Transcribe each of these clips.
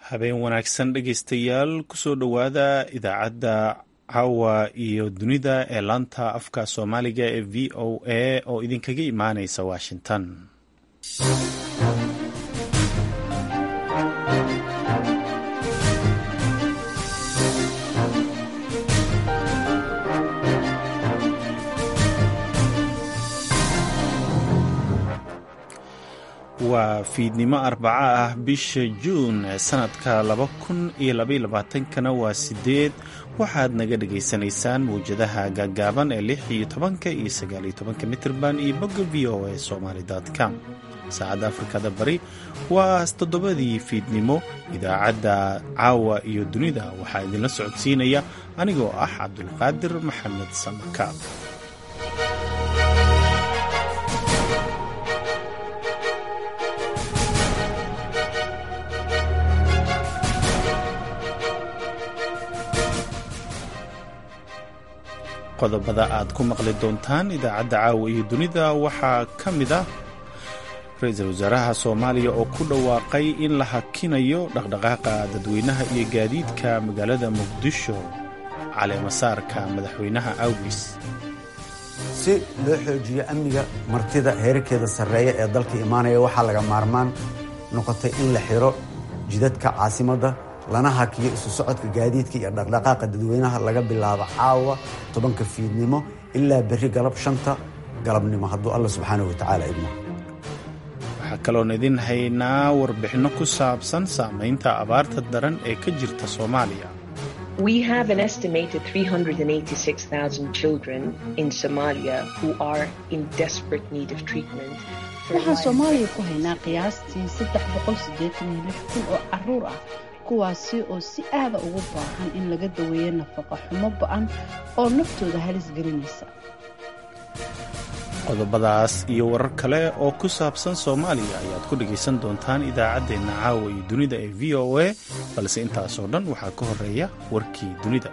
habeen wanaagsan dhegaystayaal kusoo dhowaada idaacadda caawa iyo dunida ee laanta afka soomaaliga ee v o a oo idinkaga imaaneysa washington waa fiidnimo arbaco ah bisha juun sanadka laba kun iyo labaiyo labaatankana waa sideed waxaad naga dhagaysanaysaan mawjadaha gaagaaban ee lix iyo tobanka iyo sagaaliyo tobanka mitirban iyo bogga v o a somaly com saacadda afrikada bari waa toddobadii fiidnimo idaacadda caawa iyo dunida waxaa idinla socodsiinaya anigoo ah cabdulqaadir maxamed samakaab qodobada aad ku maqli doontaan idaacadda caawa iyo dunida waxaa ka mid ah ra-iisul wasaaraha soomaaliya oo ku dhawaaqay in la hakinayo dhaqdhaqaaqa dadweynaha iyo gaadiidka magaalada muqdisho caleemasaarka madaxweynaha awgis si loo xoojiyo amniga martida heerarkeeda sarreeya ee dalka imaanaya waxaa laga maarmaan noqotay in la xiro jidadka caasimadda lana hakiyo isu socodka gaadiidka iyo dhaqdhaqaaqa dadweynaha laga bilaabo caawa tobanka fiidnimo ilaa berri galab shanta galabnimo hadduu alla subxaanahu watacaala idmo waxaa kaloon idin haynaa warbixinno ku saabsan saamaynta abaarta daran ee ka jirta soomaaliya We have an estimated 386,000 children in Somalia who are in desperate need of treatment. waxaan soomaaliya ku haynaa qiyaastii saddex boqol siddeetan iyo lix kun oo caruur ah kuwaasi oo si aada ugu baahan in laga daweeyo nafaqa xumo ba-an oo naftooda halis gelinaysa qodobadaas iyo warar kale oo ku saabsan soomaaliya ayaad ku dhegaysan doontaan idaacaddeenna caawa iyo dunida ee v o a balse intaasoo dhan waxaa ka horeeya warkii dunida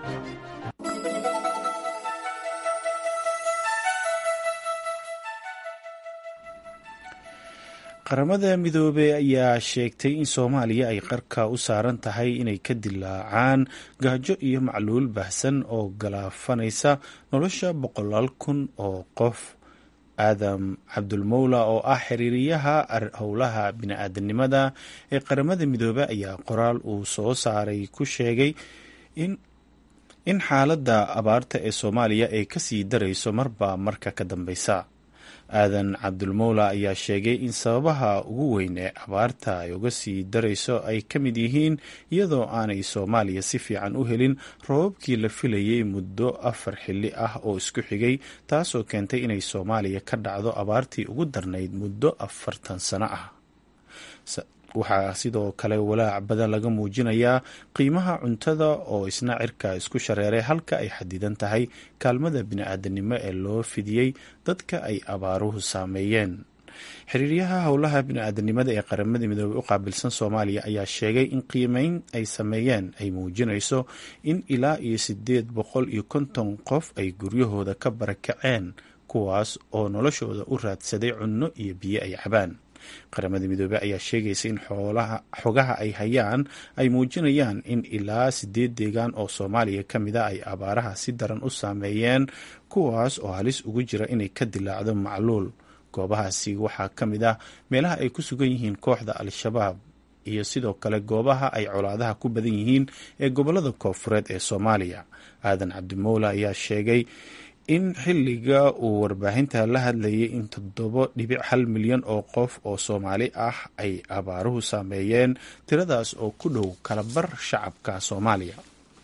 qaramada midoobey ayaa sheegtay in soomaaliya ay qarka u saaran tahay inay ka dilaacaan gaajo iyo macluul baahsan oo galaafanaysa nolosha boqolaal kun oo qof aadam cabdulmowla oo ah xiriiriyaha howlaha bini-aadanimada ee qaramada midoobe ayaa qoraal uu soo saaray ku sheegay in xaaladda abaarta ee soomaaliya ay kasii darayso marba marka ka dambeysa aadan cabdulmowla ayaa sheegay in sababaha ugu weyn ee abaarta ay uga sii darayso ay ka mid yihiin iyadoo aanay soomaaliya si fiican u helin robabkii la filayay muddo afar xilli ah oo isku xigay taasoo keentay inay soomaaliya ka dhacdo abaartii ugu darnayd muddo afartan sano ah waxaa sidoo kale walaac badan laga muujinayaa qiimaha cuntada oo isna cirka isku shareeray halka ay xadidan tahay kaalmada bini-aadanimo ee loo fidiyey dadka ay abaaruhu saameeyeen xiriiryaha howlaha bini-aadanimada ee qaramada midoobey u qaabilsan soomaaliya ayaa sheegay in qiimeyn ay sameeyeen ay muujinayso in ilaa iyo sideed boqol iyo konton qof ay guryahooda ka barakaceen kuwaas oo noloshooda u raadsaday cunno iyo biyo ay cabaan qaramada midoobey ayaa sheegaysa in xogaha ay hayaan ay muujinayaan in ilaa sideed deegaan oo soomaaliya ka mid a ay abaaraha si daran u saameeyeen kuwaas oo halis ugu jira inay ka dilaacdo macluul goobahaasi waxaa ka mid ah meelaha ay ku sugan yihiin kooxda al-shabaab iyo sidoo kale goobaha ay colaadaha ku badan yihiin ee gobolada koofureed ee soomaaliya aadan cabdimowla ayaa sheegay in xilliga uu warbaahinta la hadlayay in toddobo dhibic hal milyan oo qof oo soomaali ah ay abaaruhu saameeyeen tiradaas oo ku dhow kalabar shacabka soomaaliya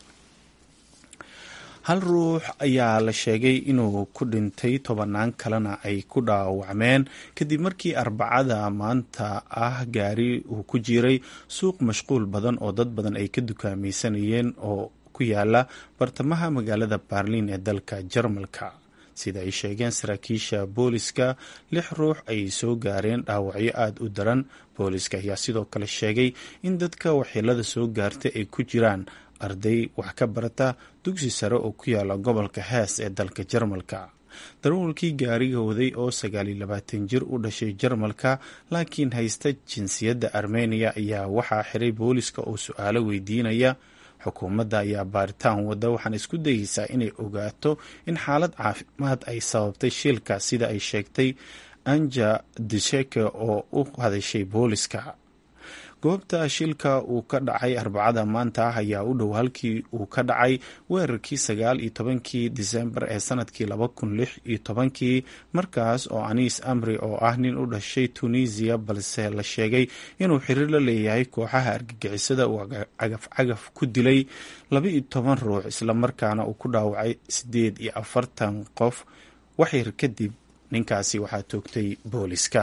hal ruux ayaa la sheegay inuu ku dhintay tobanaan kalena ay ku dhaawacmeen kadib markii arbacada maanta ah gaari uu ku jiray suuq mashquul badan oo dad badan ay ka dukaamaysanayeen oo ku yaala bartamaha magaalada baarliin ee dalka jarmalka sida ay sheegeen saraakiisha booliska lix ruux ay soo gaareen dhaawacyo aada u daran booliska ayaa sidoo kale sheegay in dadka waxyeelada soo gaartay ay ku jiraan arday wax ka barata dugsi sare oo ku yaala gobolka hees ee dalka jarmalka darawalkii gaariga waday oo sagaaliyo labaatan jir u dhashay jarmalka laakiin haysta jinsiyadda armeniya ayaa waxaa xiray booliska oo su-aalo weydiinaya xukuumadda ayaa baaritaan wadda waxaana isku dayeysaa inay ogaato in xaalad caafimaad ay sababtay shilka sida ay sheegtay anja disheke oo u hadashay booliska goobta shilka uu ka dhacay arbacada maanta ah ayaa u dhow halkii uu ka dhacay weerarkii sagaal iyo tobankii disembar ee sanadkii laba kun lix iyo tobankii markaas oo aniis amri oo ah nin u dhashay tunisiya balse la sheegay inuu xiriir la leeyahay kooxaha argagixisada uu cagaf cagaf ku dilay laba iyo toban ruux islamarkaana uu ku dhaawacay sideed iyo afartan qof waxyar kadib ninkaasi waxaa toogtay booliska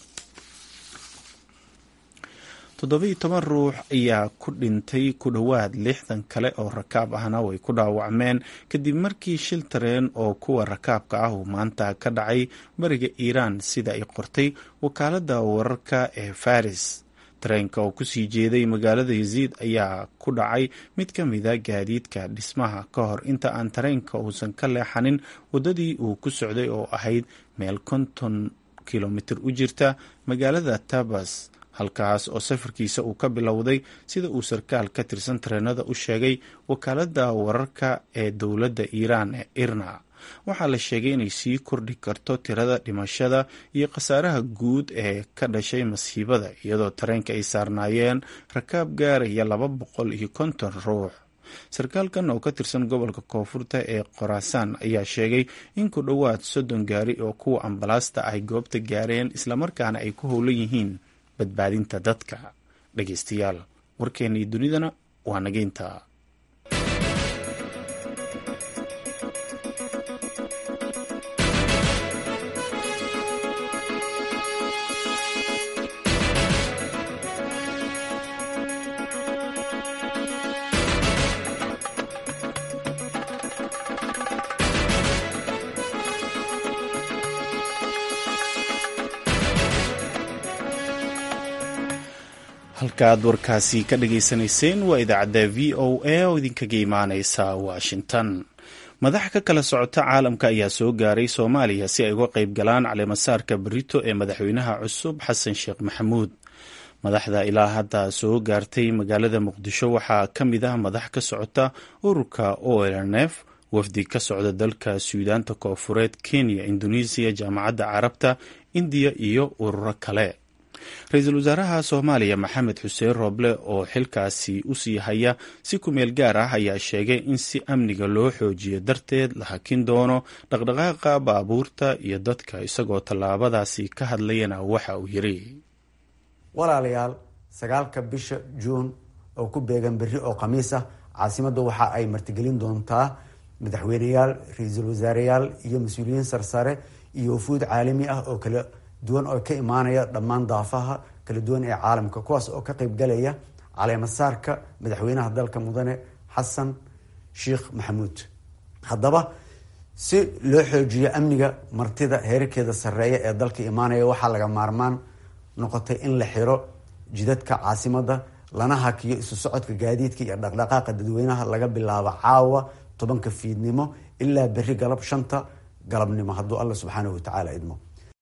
toddobiiyo toban ruux ayaa ku dhintay ku dhowaad lixdan kale oo rakaab ahna way ku dhaawacmeen kadib markii shil tareen oo kuwa rakaabka ah uu maanta ka dhacay bariga iiraan sida ay qortay wakaaladda wararka ee faris tareenka oo kusii jeeday magaalada yaziid ayaa ku dhacay mid ka mida gaadiidka dhismaha ka hor inta aan tareenka uusan ka leexanin waddadii uu ku socday oo ahayd meel konton kilomitir u jirta magaalada tabas halkaas oo safarkiisa uu ka bilowday sida uu sarkaal ka tirsan tareenada u sheegay wakaaladda wararka ee dowladda iiraan ee irna waxaa la sheegay inay sii kordhi karto tirada dhimashada iyo khasaaraha guud ee ka dhashay masiibada iyadoo tareenka ay saarnaayeen rakaab gaaraya laba boqol iyo konton ruux sarkaalkan oo ka tirsan gobolka koonfurta ee khoraasaan ayaa sheegay in ku dhowaad soddon gaari oo kuwa ambalaasta ay goobta gaareen islamarkaana ay ku howlan yihiin badbaadinta dadka dhegeystayaal warkeennii dunidana waa nageynta halkaaad warkaasi ka dhageysanayseen waa idaacadda v o a oo idinkaga imaaneysa washington madax ka kala socota caalamka ayaa soo gaaray soomaaliya si ay uga qayb galaan caleemasaarka berito ee madaxweynaha cusub xasan sheekh maxamuud madaxda ilaa hadda soo gaartay magaalada muqdisho waxaa ka mid ah madax ka socota ururka olnf wafdi ka socda dalka suudaanta koofureed kenya indoneesiya jaamacadda carabta indiya iyo ururo kale ra-iisul wasaaraha soomaaliya maxamed xuseen rooble oo xilkaasi usii haya si ku-meel gaar ah ayaa sheegay in si amniga loo xoojiyo darteed la hakin doono dhaqdhaqaaqa baabuurta iyo dadka isagoo tallaabadaasi ka hadlayana waxa uu yiri walaalayaal sagaalka bisha juun oo ku beegan berri oo khamiis ah caasimadda waxa ay martigelin doontaa madaxweyneyaal ra-iisul wasaareyaal iyo mas-uuliyiin sarsare iyo wafuud caalami ah oo kala duwan oo ka imaanaya dhammaan daafaha kala duwan ee caalamka kuwaas oo ka qeybgalaya caleemasaarka madaxweynaha dalka mudane xasan sheekh maxamuud haddaba si loo xoojiyo amniga martida heerarkeeda sarreeya ee dalka imaanaya waxaa laga maarmaan noqotay in la xiro jidadka caasimada lana hakiyo isu socodka gaadiidka iyo dhaqdhaqaaqa dadweynaha laga bilaabo caawa tobanka fiidnimo ilaa berri galab shanta galabnimo hadduu alla subxaanahu watacaala idmo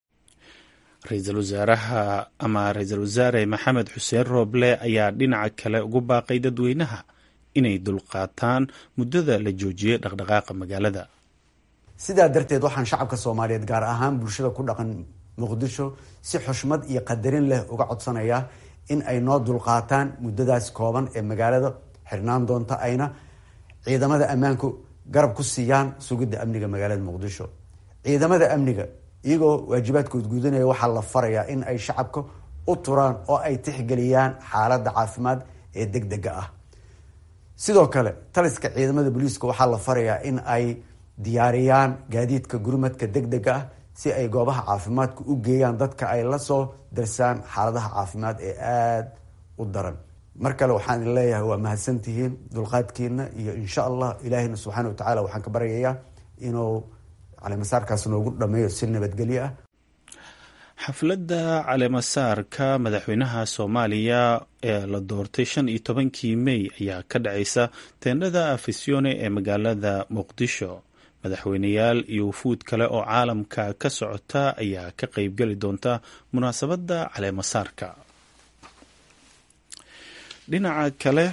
ra-iisul wasaaraha ama ra-iisul wasaare maxamed xuseen rooble ayaa dhinaca kale ugu baaqay dadweynaha inay dulqaataan muddada la joojiyey dhaqdhaqaaqa magaalada sidaa darteed waxaan shacabka soomaaliyeed gaar ahaan bulshada ku dhaqan muqdisho si xushmad iyo qadarin leh uga codsanayaa in ay noo dulqaataan muddadaas kooban ee magaalada xirnaan doonta ayna ciidamada ammaanku garab ku siiyaan sugidda amniga magaalada muqdisho ciidamada amniga iyagoo waajibaadkood guudanaya waxaa la farayaa in ay shacabka u turaan oo ay tixgeliyaan xaaladda caafimaad ee deg dega ah sidoo kale taliska ciidamada booliiska waxaa la farayaa in ay diyaariyaan gaadiidka gurmadka deg dega ah si ay goobaha caafimaadka u geeyaan dadka ay la soo darsaan xaaladaha caafimaad ee aada u daran mar kale waxaan idin leeyahay waa mahadsantihiin dulqaadkiina iyo insha allah ilaahina subxaana wa tacaala waxaan ka baryayaa inuu caleemasaarkaas noogu dhameeyo si nabadgelyo ah xafladda caleemasaarka madaxweynaha soomaaliya ee la doortay shan iyo tobankii mey ayaa ka dhacaysa teendhada afisione ee magaalada muqdisho madaxweyneyaal iyo wufuud kale oo caalamka ka socota ayaa ka qeybgeli doonta munaasabadda caleemasaarka dhinaca kale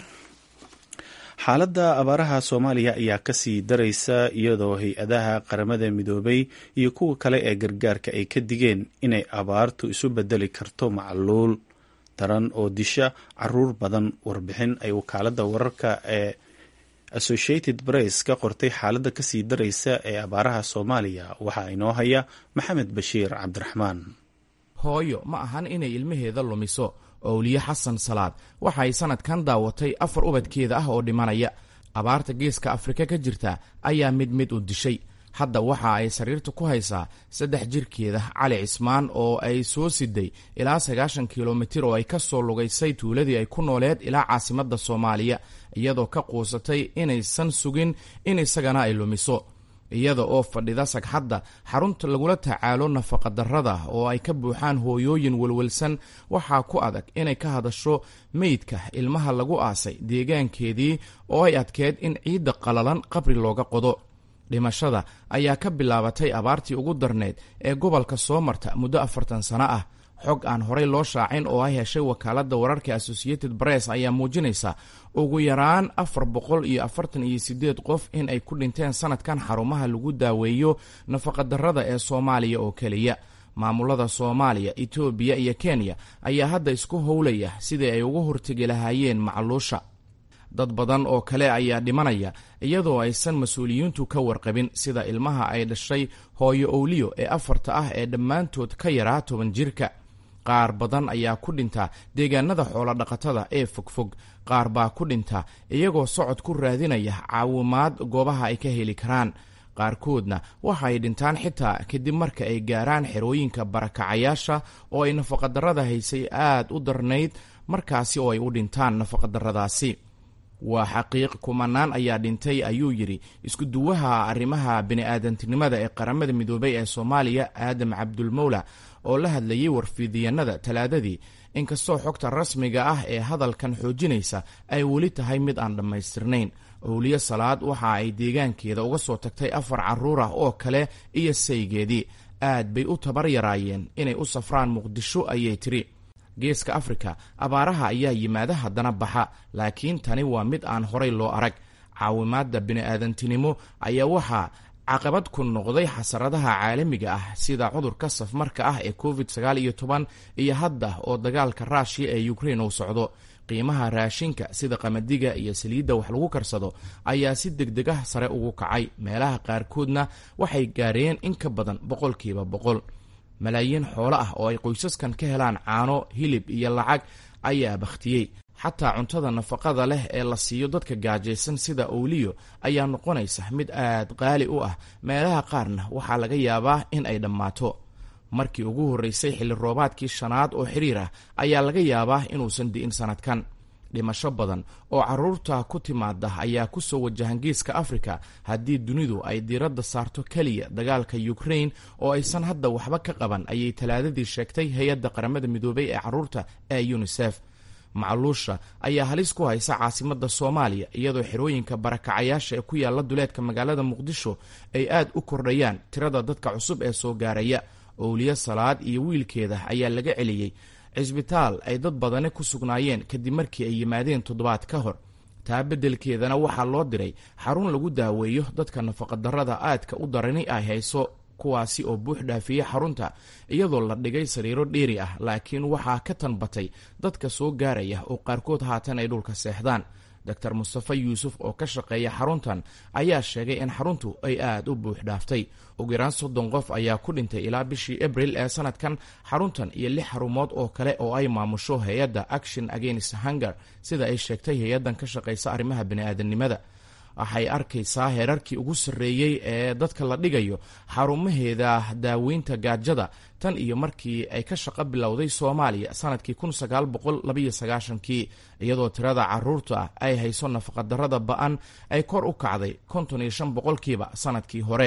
xaaladda abaaraha soomaaliya ayaa kasii daraysa iyadoo hay-adaha qaramada midoobay iyo kuwa kale ee gargaarka ay ka digeen inay abaartu isu bedeli karto macluul daran oo disha caruur badan warbixin ay wakaaladda wararka ee associated press ka qortay xaaladda kasii daraysa ee abaaraha soomaaliya waxaa inoo haya maxamed bashiir cabdiraxmaan hooyo ma ahan inay ilmaheeda lumiso owliye xasan salaad waxa ay sanadkan daawatay afar ubadkeeda ah oo dhimanaya abaarta geeska afrika ka jirta ayaa mid mid u dishay hadda waxa ay sariirta ku haysaa saddex jirkeeda cali cismaan oo ay soo siday ilaa sagaashan kilomitir oo ay ka soo lugaysay tuuladii ay ku nooleed ilaa caasimadda soomaaliya iyadoo ka quusatay inaysan sugin in isagana ay lumiso iyada oo fadhida sagxadda xarunta lagula tacaalo nafaqadarrada oo ay ka buuxaan hooyooyin welwelsan waxaa ku adag inay ka hadasho meydka ilmaha lagu aasay deegaankeedii oo ay adkeed in ciidda qalalan qabri looga qodo dhimashada ayaa ka bilaabatay abaartii ugu darneyd ee gobolka soo marta muddo afartan sano ah xog aan horey loo shaacin oo ay heshay wakaaladda wararka associated press ayaa muujinaysa ugu yaraan afar boqol iyo afartan iyo sideed qof in ay ku dhinteen sanadkan xarumaha lagu daaweeyo nafaqadarrada ee soomaaliya oo keliya maamulada soomaaliya etoobiya iyo kenya ayaa hadda isku howlaya sidii ay uga hortegi lahaayeen macluusha dad badan oo kale ayaa dhimanaya iyadoo aysan mas-uuliyiintu ka warqabin sida ilmaha ay dhashay hooyo owliyo ee afarta ah ee dhammaantood ka yaraa toban jirka qaar badan ayaa ku dhinta deegaanada xoolodhaqatada ee fogfog qaar baa ku dhinta iyagoo socod ku raadinaya caawimaad goobaha ay ka heli karaan qaarkoodna waxa ay dhintaan xitaa kadib marka ay gaaraan xerooyinka barakacayaasha oo ay nafaqadarrada haysay aad u darnayd markaasi oo ay u dhintaan nafaqadarradaasi waa xaqiiq kumanaan ayaa dhintay ayuu yidhi isku-duwaha arrimaha bini'aadantinimada ee qaramada midoobay ee soomaaliya aadam cabdulmowla oo la hadlayay warfiidiyannada talaadadii inkastoo xogta rasmiga ah ee hadalkan xoojinaysa ay weli tahay mid aan dhammaystirnayn owliye salaad waxa ay deegaankeeda uga soo tagtay afar carruur ah oo kale iyo saygeedii aad bay u tabar yaraayeen inay u safraan muqdisho ayay tiri geeska afrika abaaraha ayaa yimaada haddana baxa laakiin tani waa mid aan horay loo arag caawimaadda bini'aadantinimo ayaa waxaa caqabad ku noqday xasaradaha caalamiga ah sida cudurka safmarka ah ee covid sagaal iyo toban iyo hadda oo dagaalka ruushiya ee ukrain uu socdo qiimaha raashinka sida qamadiga iyo saliidda wax lagu karsado ayaa si degdeg ah sare ugu kacay meelaha qaarkoodna waxay gaareen in ka badan boqolkiiba boqol malaayiin xoolo ah oo ay qoysaskan ka helaan caano hilib iyo lacag ayaa bakhtiyey xataa cuntada nafaqada leh ee la siiyo dadka gaajaysan sida owliyo ayaa noqonaysa mid aad qaali u ah meelaha qaarna waxaa laga yaabaa in ay dhammaato markii ugu horreysay xilli roobaadkii shanaad oo xiriir ah ayaa laga yaabaa inuusan di'in sannadkan dhimasho badan oo carruurta ku timaada ayaa ku soo wajahan geeska afrika haddii dunidu ay diiradda saarto keliya dagaalka ukrain oo aysan hadda waxba ka qaban ayay talaadadii sheegtay hay-adda qaramada midoobay ee carruurta ee yunisef macluusha ayaa halis ku haysa caasimadda soomaaliya iyadoo xerooyinka barakacayaasha ee ku yaalla duleedka magaalada muqdisho ay aad u kordhayaan tirada dadka cusub ee soo gaaraya owliye salaad iyo wiilkeeda ayaa laga celiyey cisbitaal ay dad badani ku sugnaayeen kadib markii ay yimaadeen toddobaad ka hor taa beddelkeedana waxaa loo diray xarun lagu daaweeyo dadka nafaqadarrada aadka u darani ay hayso kuwaasi oo buux dhaafiye xarunta iyadoo la dhigay sariiro dheeri ah laakiin waxaa ka tanbatay dadka soo gaaraya oo qaarkood haatan ay dhulka seexdaan doctor mustafe yuusuf oo ka shaqeeya xaruntan ayaa sheegay in xaruntu ay aad u buux dhaaftay ugu yaraan soddon qof ayaa ku dhintay ilaa bishii abril ee sanadkan xaruntan iyo lix xarumood oo kale oo ay maamusho hay-adda action against hunger sida ay sheegtay hay-addan ka shaqaysa arrimaha bini'aadanimada waxay arkaysaa heerarkii ugu sarreeyey ee dadka la dhigayo xarumaheeda daaweynta gaajada tan iyo markii ay ka shaqo bilowday soomaaliya sanadkii kun sagaal boqol labaiyo sagaashankii iyadoo tirada caruurta ay hayso nafaqadarrada ba-an ay kor u kacday konton iyo shan boqolkiiba sanadkii hore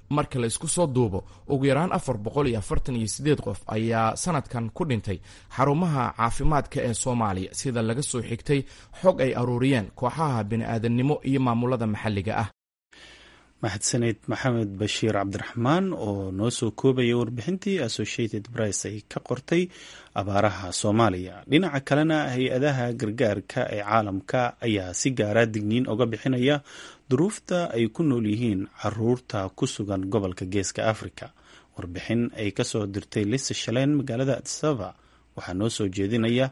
marka la isku soo duubo ugu yaraan afar boqol iyo afartan iyo sideed qof ayaa sanadkan ku dhintay xarumaha caafimaadka ee soomaaliya sida laga soo xigtay xog ay aruuriyeen kooxaha bini'aadannimo iyo maamulada maxalliga ah mahadsaneyd maxamed bashiir cabdiraxmaan oo noo soo koobaya warbixintii associated press ay ka qortay abaaraha soomaaliya dhinaca kalena hay-adaha gargaarka ee caalamka ayaa si gaara digniin oga bixinaya duruufta ay ku nool yihiin caruurta ku sugan gobolka geeska africa warbixin ay kasoo dirtay lisa shaleen magaalada adsaba waxaa noo soo jeedinaya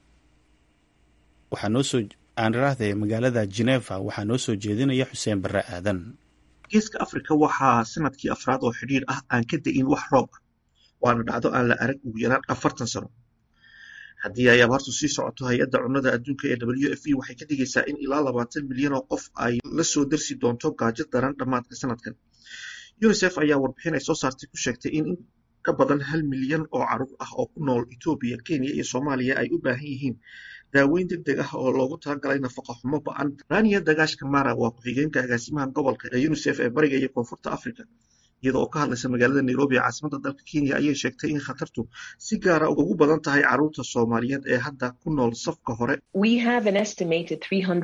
waxaa noosoo aaniraahde magaalada geneva waxaa noo soo jeedinaya xuseen barre aadan geeska afrika waxaa sanadkii afraad oo xidhiir ah aan ka da-in wax roob ah waana dhacdo aan la arag ugu yaraan afartan sano haddii ay abaartu sii socoto hay-adda cunnada adduunka ee w f e waxay ka dhigaysaa in ilaa labaatan milyan oo qof ay la soo darsi doonto gaajo daran dhammaadka sanadkan unisef ayaa warbixin ay soo saartay ku sheegtay in in ka badan hal milyan oo caruur ah oo ku nool etoobiya kenya iyo soomaaliya ay u baahan yihiin daaweyn deg deg ah oo loogu talagalay nafaqa xumo ba-an rania dagaashka mara waa ku-xigeenka agaasimaha gobolka ee unisef ee bariga iyo koonfurta africa iyada oo ka hadlaysa magaalada nairobi ee caasimada dalka kenya ayay sheegtay in khatartu si gaara ugu badan tahay caruurta soomaaliyeed ee hadda ku nool safka hore We have an estimated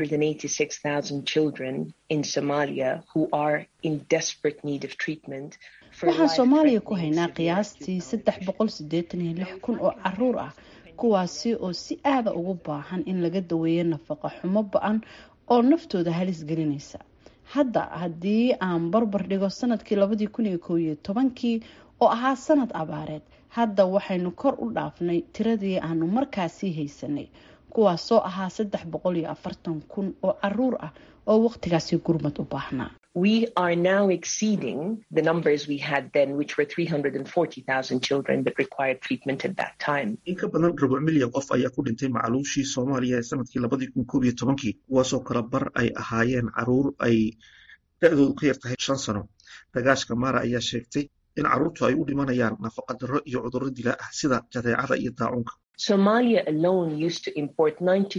386,000 children in Somalia who are in desperate need of treatment. for waxaan soomaaliya ku life-threatening haynaa severe qiyaastii saddex boqol sideetan iyo lix kun oo caruur ah kuwaasi oo si aada ugu baahan in laga daweeyo nafaqa xumo ba-an oo naftooda halis gelinaysa hadda haddii aan barbar dhigo sanadkii labadii kun iyo kow iyo tobankii oo ahaa sanad abaareed hadda waxaynu kor u dhaafnay tiradii aanu markaasii haysanay kuwaasoo ahaa saddex boqol iyo afartan kun oo caruur ah oo waqtigaasi gurmad u baahnaa We are now exceeding the numbers we had then, which were 340,000 children that required treatment at that time. in ka badan rubuc milyan qof ayaa ku dhintay macluushii soomaaliya ee sanadkii labadii kun koob iyo tobankii kuwaasoo kala bar ay ahaayeen caruur ay da-doodu ka yar tahay shan sano dagaashka mara ayaa sheegtay in caruurtu ay u dhimanayaan nafaqa darro iyo cudurro dilaa ah sida jadeecada iyo daacunka Somalia alone used to import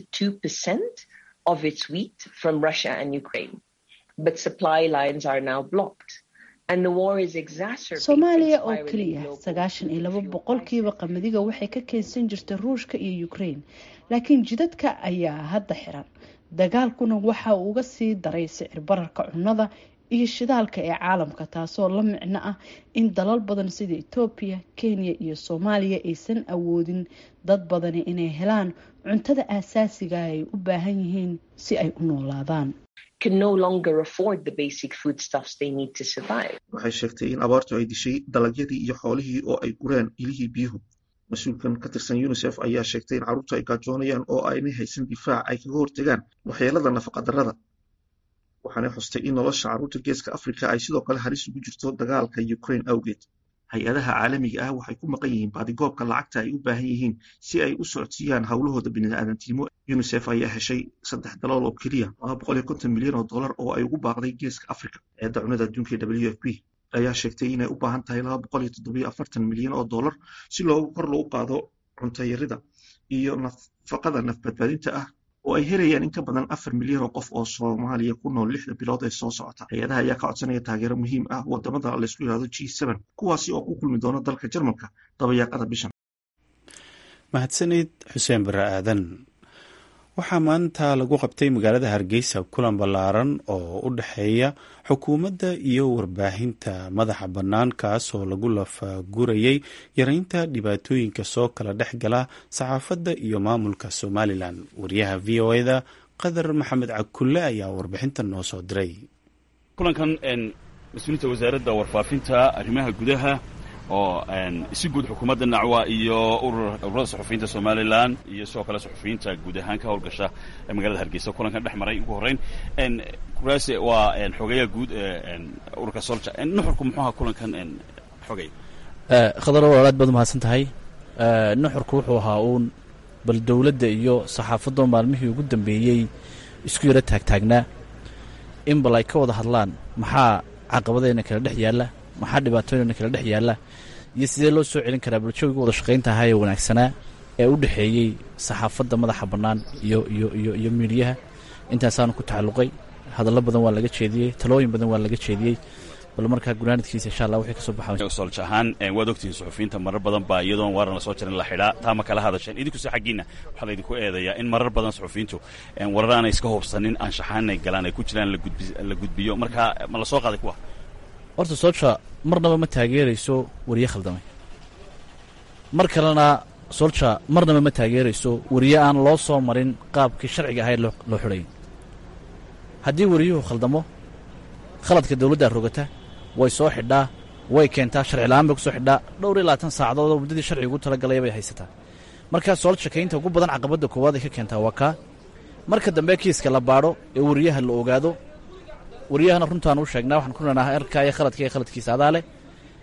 92% of its wheat from Russia and Ukraine, but supply lines are now blocked. And the war is exacerbating soomaaliya oo spiraling keliya global sagaashan iyo laba fuel boqolkiiba qamadiga waxay ka keensan jirtay ruushka iyo ukraine laakiin jidadka ayaa hadda xiran dagaalkuna waxa uu uga sii daray sicir bararka cunnada iyo shidaalka ee caalamka taasoo la micno ah in dalal badan sida etoobiya kenya iyo soomaaliya aysan awoodin dad badani inay helaan cuntada aasaasiga ay u baahan yihiin si ay u noolaadaan can no longer afford the basic foodstuffs they need to survive. waxay sheegtay in abaartu ay dishay dalagyadii iyo xoolihii oo ay gureen ilihii biyuhu mas-uulkan ka tirsan unisef ayaa sheegtay in carruurtu ay gaajoonayaan oo aynay haysan difaac ay kaga hortegaan waxyeelada nafaqadarrada waxaanay xustay in nolosha carruurta geeska afrika ay sidoo kale halis ugu jirto dagaalka ukraine awgeed hay-adaha caalamiga ah waxay ku maqan yihiin baadigoobka lacagta ay u baahan yihiin si ay u socodsiiyaan howlahooda bini'aadantinimo unisef ayaa heshay saddex dalool oo keliya laba boqol iyo konton milyan oo dollar oo ay ugu baaqday geeska afrika eedda cunada adduunka ee w f p ayaa sheegtay inay u baahan tahay laba boqol iyo toddobiyo afartan milyan oo dollar si loogu kor loogu qaado cuntayarida iyo nafaqada nafbadbaadinta ah oo ay helayaan in ka badan afar milyan oo qof oo soomaaliya ku nool lixda bilood ee soo socota hay-adaha ayaa ka codsanaya taageero muhiim ah wadamada laysku yidhahdo g seven kuwaasi oo ku kulmi doona dalka jarmalka dabayaaqada bishan mahadsanid xuseen bare aadan waxaa maanta lagu qabtay magaalada hargeysa kulan ballaaran oo u dhexeeya xukuumadda iyo warbaahinta madaxa bannaan kaas oo lagu lafagurayay yareynta dhibaatooyinka soo kala dhex gala saxaafadda iyo maamulka somalilan wariyaha v o eda qadar maxamed cakulle ayaa warbixintan noo soo diray kulankan mas-uuliyiinta wasaaradda warfaafinta arrimaha gudaha oo si guud xukuumadda nacwa iyo ururada suxufiyiinta somalilan iyo sidoo kale suxufiyiinta guud ahaan ka howlgasha magaalada hargeysa kulankan dhex maray ugu horreyn kuraase waa xogeeyaha guud ee ururka solja nuxurku muxuu ahaa kulankan xogay khadar walaal aad baad umahadsan tahay nuxurku wuxuu ahaa uun bal dowladda iyo saxaafaddo maalmihii ugu dambeeyey isku yaro taagtaagnaa in bal ay ka wada hadlaan maxaa caqabadeyna kala dhex yaalla maxaa dhibaatooyna kala dhex yaalla iyo sidee loo soo celin karaa bulshooyga wada shaqayntahaa ee wanaagsanaa ee u dhexeeyey saxaafadda madaxa bannaan iyo iyo iyo iyo miidhiyaha intaasaanu ku tacalluqay hadallo badan waa laga jeediyey talooyin badan waa laga jeediyey bal markaa gunaanadkiisa insha allah wixii ka soo baxa solj ahaan waad ogtihiin suxufiyiinta marar badan baa iyadoon waaran la soo jarin la xidhaa taa ma kala hadasheen idinkuse xaggiinna waxaa laydinku eedayaa in marar badan suxufiyiintu warar aanay iska hubsanin anshaxaan inay galaan ay ku jiraan la gudbiyo marka ma la soo qaaday kuwa horta solja marnaba ma taageerayso wariye khaldamay mar kalena solja marnaba ma taageerayso wariye aan loo soo marin qaabkii sharciga ahayd loo xidhay haddii wariyuhu khaldamo khaladka dawladdaa rogata way soo xidhaa way keentaa sharci la'aan bay ku soo xidhaa dhowr iyo labaatan saacadood oo muddadii sharciga ugu talagalaya bay haysataa markaa soolja kaynta ugu badan caqabadda koowaad ay ka keentaa waa kaa marka dambe kiiska la baadho ee wariyaha la ogaado wariyahana runtaan u sheegnaa waxaan ku leenahay arkaa iyo khaladka iyo khaladkiisa adaa leh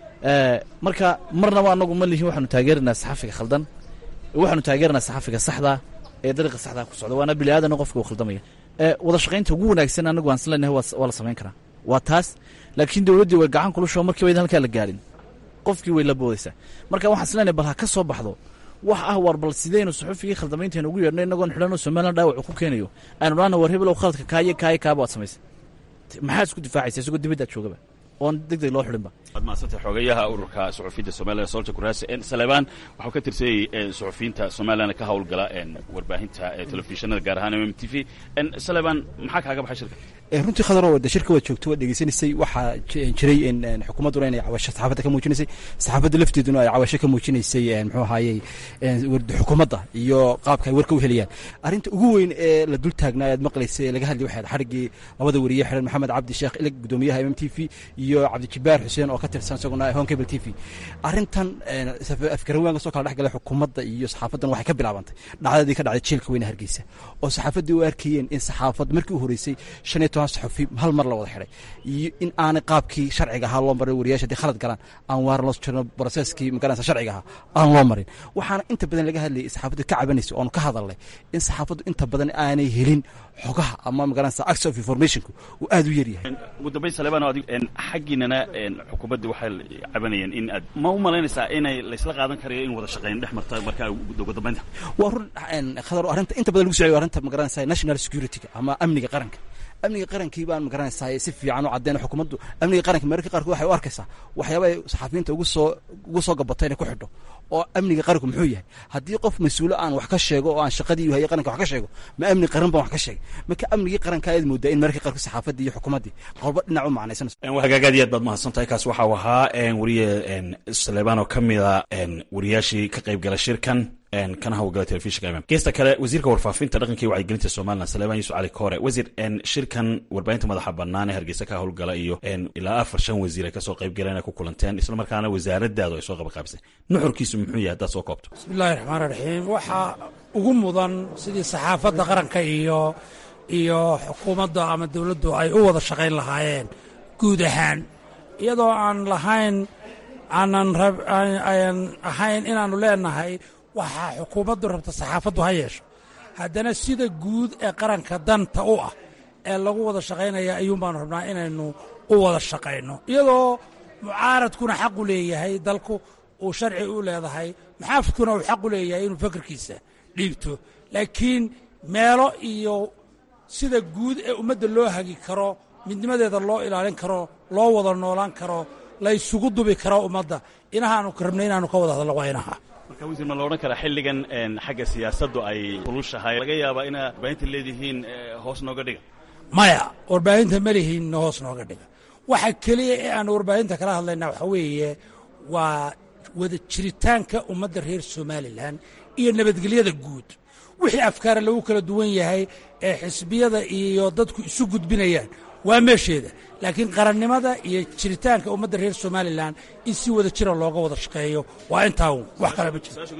marka marnaba annagu ma lihin waxaanu taageeraynaa saxafiga khaldan waxaanu taageeraynaa saxafiga saxdaa ee dariiqa saxdaa ku socda waana bini aadana qofka uu khaldamaya wada shaqaynta ugu wanaagsan annagu aan islenahay waa la samayn karaa waa taas laakiin dawladdii way gacan kulusho markii waydan halkaa la gaadhin qofkii way la boodaysaa marka waxaan islenahay bal ha ka soo baxdo wax ah war bal sidaynu suxufigii khaldamaynteena ugu yeedhno innagoon xidhanoo somalilan dhaawacu ku keenayo aynu dhaana war hebelow khaladka kaayo kaayo kaaba waad samaysay maxaad isku difaacaysa isagoo dibaddaad joogaba oon deg deg loo xidhinba waad mahadsantay xogayaha ururka suxufiyiinta somalilan solja kuraase saleebaan waxuu ka tirsanyay suxufiyiinta somalilan ka howlgala warbaahinta telefishinada gaar ahaan m m t v saleebaan maxaa kaaga baxay shirka runtii khadaro de shirka waad joogto waad dhegeysanaysay waxaa jiray xukuumadduna inay cawasho saxaafadda ka muujinaysay saxaafadda lafteeduna ay cawasho ka muujinaysay muxuu ahaayey xukuumadda iyo qaabka ay warka u helayaan arrinta ugu weyn ee la dul taagnaa aad maqlaysay ee laga hadlay waxay xadhiggii labada wariye xidhan maxamed cabdi sheekh ilig gudoomiyaha m m t v iyo cabdijibaar xuseen oo ka tirsan isaguna honkable t v arrintan afgarawaan soo kala dhex galay xukuumadda iyo saxaafaddan waxay ka bilaabantay dhacdadii ka dhacday jeelka weyne hargeysa oo saxaafaddii u arkayeen in saxaafad markii u horeysay shan iyo toban saxufi hal mar la wada xidhay iyo in aanay qaabkii sharciga ahaa loo marin wariyaasha haddii khalad galaan aan waaran loo jirno broseskii magaranaysa sharciga ahaa aan loo marin waxaana inta badan laga hadlayay saxaafaddu ka cabanaysa oonu ka hadalnay in saxaafaddu inta badan aanay helin xogaha ama magaranaysa access of informationku uu aad u yaryahay ugu dambayn saleebaan adig xaggiinana xukuumadda waxay cabanayeen in aad ma u malaynaysaa inay laysla qaadan karayo in wada shaqayn dhex marta markaa ugu dambaynta waa run khadar arrinta inta badan lagu socyo arrinta magaranaysa national security-ga ama amniga qaranka amniga qarankii baan magaranaysaa si fiican u caddeyn xukuumaddu amniga qaranka mararka qaarkood waxay u arkaysaa waxyaaba ay saxaafiyiinta ugu soo ugu soo gabato inay ku xidho oo amniga qaranku muxuu yahay haddii qof mas-uulo aan wax ka sheego oo aan shaqadii u hayay qaranka wax ka sheego ma amni qaran baan wax ka sheegay marka amnigii qaranka ayaad moodaa in mararka qaarkood saxaafaddii iyo xukuumaddii qolba dhinac u macnaysanayso hagaag aad iyo aad baad mahadsantahay kaas waxau ahaa wariye saleebaan oo ka mida wariyaashii ka qayb gala shirkan kana hawlgala telefishinka mm geesta kale wasiirka warfaafinta dhaqanka iyo wacyigelinta somalilan saleebaan yuusuf cali koore wasiir shirkan warbaahinta madaxa bannaan ee hargeysa ka howlgala iyo ilaa afar shan wasiir ay kasoo qayb galeen ay ku kulanteen isla markaana wasaaradaadu ay soo qabaqaabisay nuxurkiisu muxuu yahay haddaad soo koobto bismillahi raxmaan raxiim waxaa ugu mudan sidii saxaafadda qaranka iyo iyo xukuumadda ama dowladdu ay u wada shaqayn lahaayeen guud ahaan iyadoo aan lahayn aanan aan ahayn inaannu leenahay waxaa xukuumaddu rabta saxaafaddu ha yeesho haddana sida guud ee qaranka danta u ah ee lagu wada shaqaynaya ayuun baanu rabnaa inaynu u wada shaqayno iyadoo mucaaradkuna xaqu leeyahay dalku uu sharci u leedahay maxaafidkuna uu xaqu leeyahay inuu fakarkiisa dhiibto laakiin meelo iyo sida guud ee ummadda loo hagi karo midnimadeeda loo ilaalin karo loo wada noolaan karo la ysugu dubi karo ummadda inahaanu rabnay inaanu ka wada hadalno waa inaha marka wasiir ma la odhan karaa xilligan xagga siyaasaddu ay kulushahay laga yaabaa inaad warbaahinta leedihiin hoos nooga dhiga maya warbaahinta ma lihiin hoos nooga dhiga waxa keliya ee aan warbaahinta kala hadlaynaa waxaa weeye waa wada jiritaanka ummadda reer somalilan iyo nabadgelyada guud wixii afkaara lagu kala duwan yahay ee xisbiyada iyo dadku isu gudbinayaan waa meesheeda laakiin qarannimada iyo jiritaanka ummadda reer somalilan in si wada jira looga wada shaqeeyo waa intaa wax kale ma jiro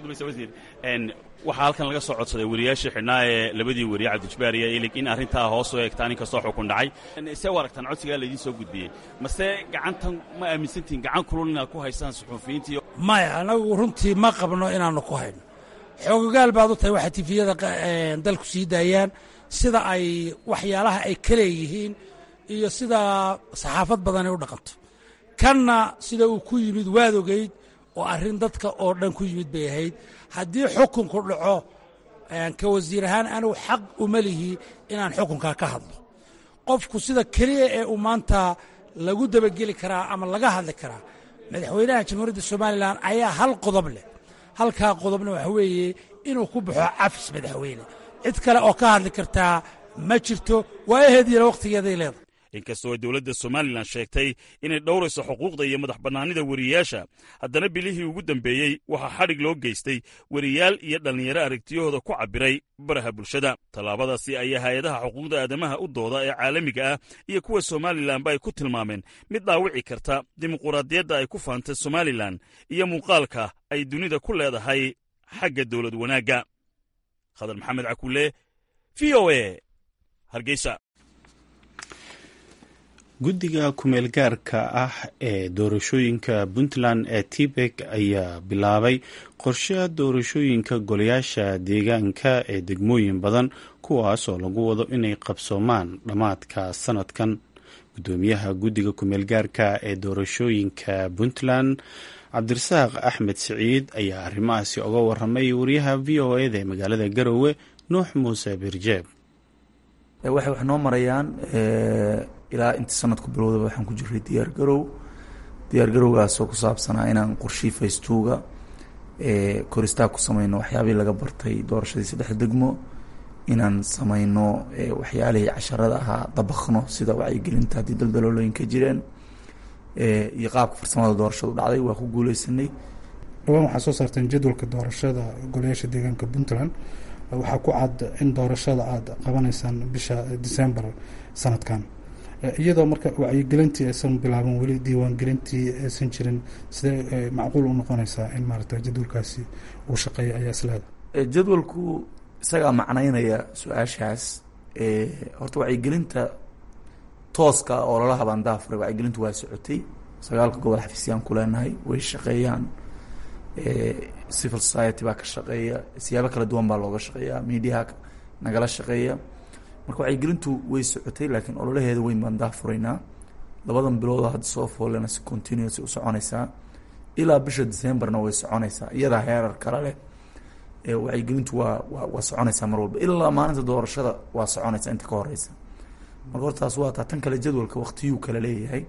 waxaa halkan laga soo codsaday wariyaashii xidhnaa ee labadii wariye cabdijibaar iyo ilig in arrintaa hoos u eegtaan inkastoo xukun dhacay see u aragtaan codsigaa laydiin soo gudbiyey mase gacantan ma aaminsantihin gacan kulul inaad ku haysaan suxuufiyiinta iyo maya anagu runtii ma qabno inaannu ku hayno xoogogaal baad u tahay waxay tifiyada dalku sii daayaan sida ay waxyaalaha ay ka leeyihiin iyo sida saxaafad badanay u dhaqanto kanna sida uu ku yimid waad ogeyd oo arrin dadka oo dhan ku yimid bay ahayd haddii xukunku dhaco ka wasiir ahaan anugu xaq uma lihi inaan xukunkaa ka hadlo qofku sida keliya ee uu maanta lagu dabageli karaa ama laga hadli karaa madaxweynaha jamhuuriyadda somalilan ayaa hal qodob leh halkaa qodobna waxa weeye inuu ku baxo cafis madaxweyne cid kale oo ka hadli kartaa ma jirto waa aheedyana wakhtigeeday leedahay inkastoo ay dowladda somalilan sheegtay inay dhowrayso xuquuqda iyo madax bannaanida weriyaasha haddana bilihii ugu dambeeyey waxaa xadhig loo geystay weriyaal iyo dhallinyaro aragtiyahooda ku cabbiray baraha bulshada tallaabadaasi ayaa hay-adaha xuquuqda aadamaha u dooda ee caalamiga ah iyo kuwa somalilanba ay ku tilmaameen mid dhaawici karta dimuquraadiyadda ay ku faantay somalilan iyo muuqaalka ay dunida ku leedahay xagga dowlad wanaagga khadar maxamed cakulle v o e hargeysa guddiga kumeel gaarka ah ee doorashooyinka puntland ee tibek ayaa bilaabay qorshe doorashooyinka golayaasha deegaanka ee degmooyin badan kuwaas oo lagu wado inay qabsoomaan dhammaadka sanadkan gudoomiyaha guddiga kumeel gaarka ee doorashooyinka puntland cabdirasaaq axmed siciid ayaa arrimahaasi oga waramay wariyaha v o eda ee magaalada garowe nuux muuse birjeeb waxay wax noo marayaan ilaa inta sanadku bilowdaba waxaan ku jiray diyaar garow diyaar garowgaasoo ku saabsanaa inaan qorshii faystuuga koristaag ku sameyno waxyaabihii laga bartay doorashadii saddex degmo inaan sameyno waxyaalihii casharada ahaa dabakno sida wacyigelinta haddii daldaloolooyin ka jireen iyo qaabka farsamada doorashadu dhacday waa ku guuleysanay dhawaan waxaa soo saarteen jadwalka doorashada golayaasha deegaanka puntland waxaa ku cad in doorashada aada qabanaysaan bisha december sanadkan iyadoo marka wacyigelintii aysan bilaaban weli diiwaangelintii aysan jirin sidee macquul u noqonaysaa in maarata jadwalkaasi uu shaqeeya ayaa isleeda jadwalku isagaa macnaynaya su-aashaas horta wacyigelinta tooska oo lala habaan daafuray wacyigelintu waa socotay sagaalka gobol xafiisyaan ku leenahay way shaqeeyaan civil society baa ka shaqeeya siyaabo kala duwan baa looga shaqeeya mediaha nagala shaqeeya marka wacyigelintu way socotay laakiin ololaheeda weyn baan daafuraynaa labadan biloodoo hadda soo foolena si continuous u soconaysaa ilaa bisha decemberna way soconaysaa iyadaa heerar kale leh wacyigelintu waa wa waa soconaysaa mar walba ilaa maalinta doorashada waa soconaysaa inta ka horeysa marka hortaas waa taa tan kale jadwalka waktiyuu kale leeyahay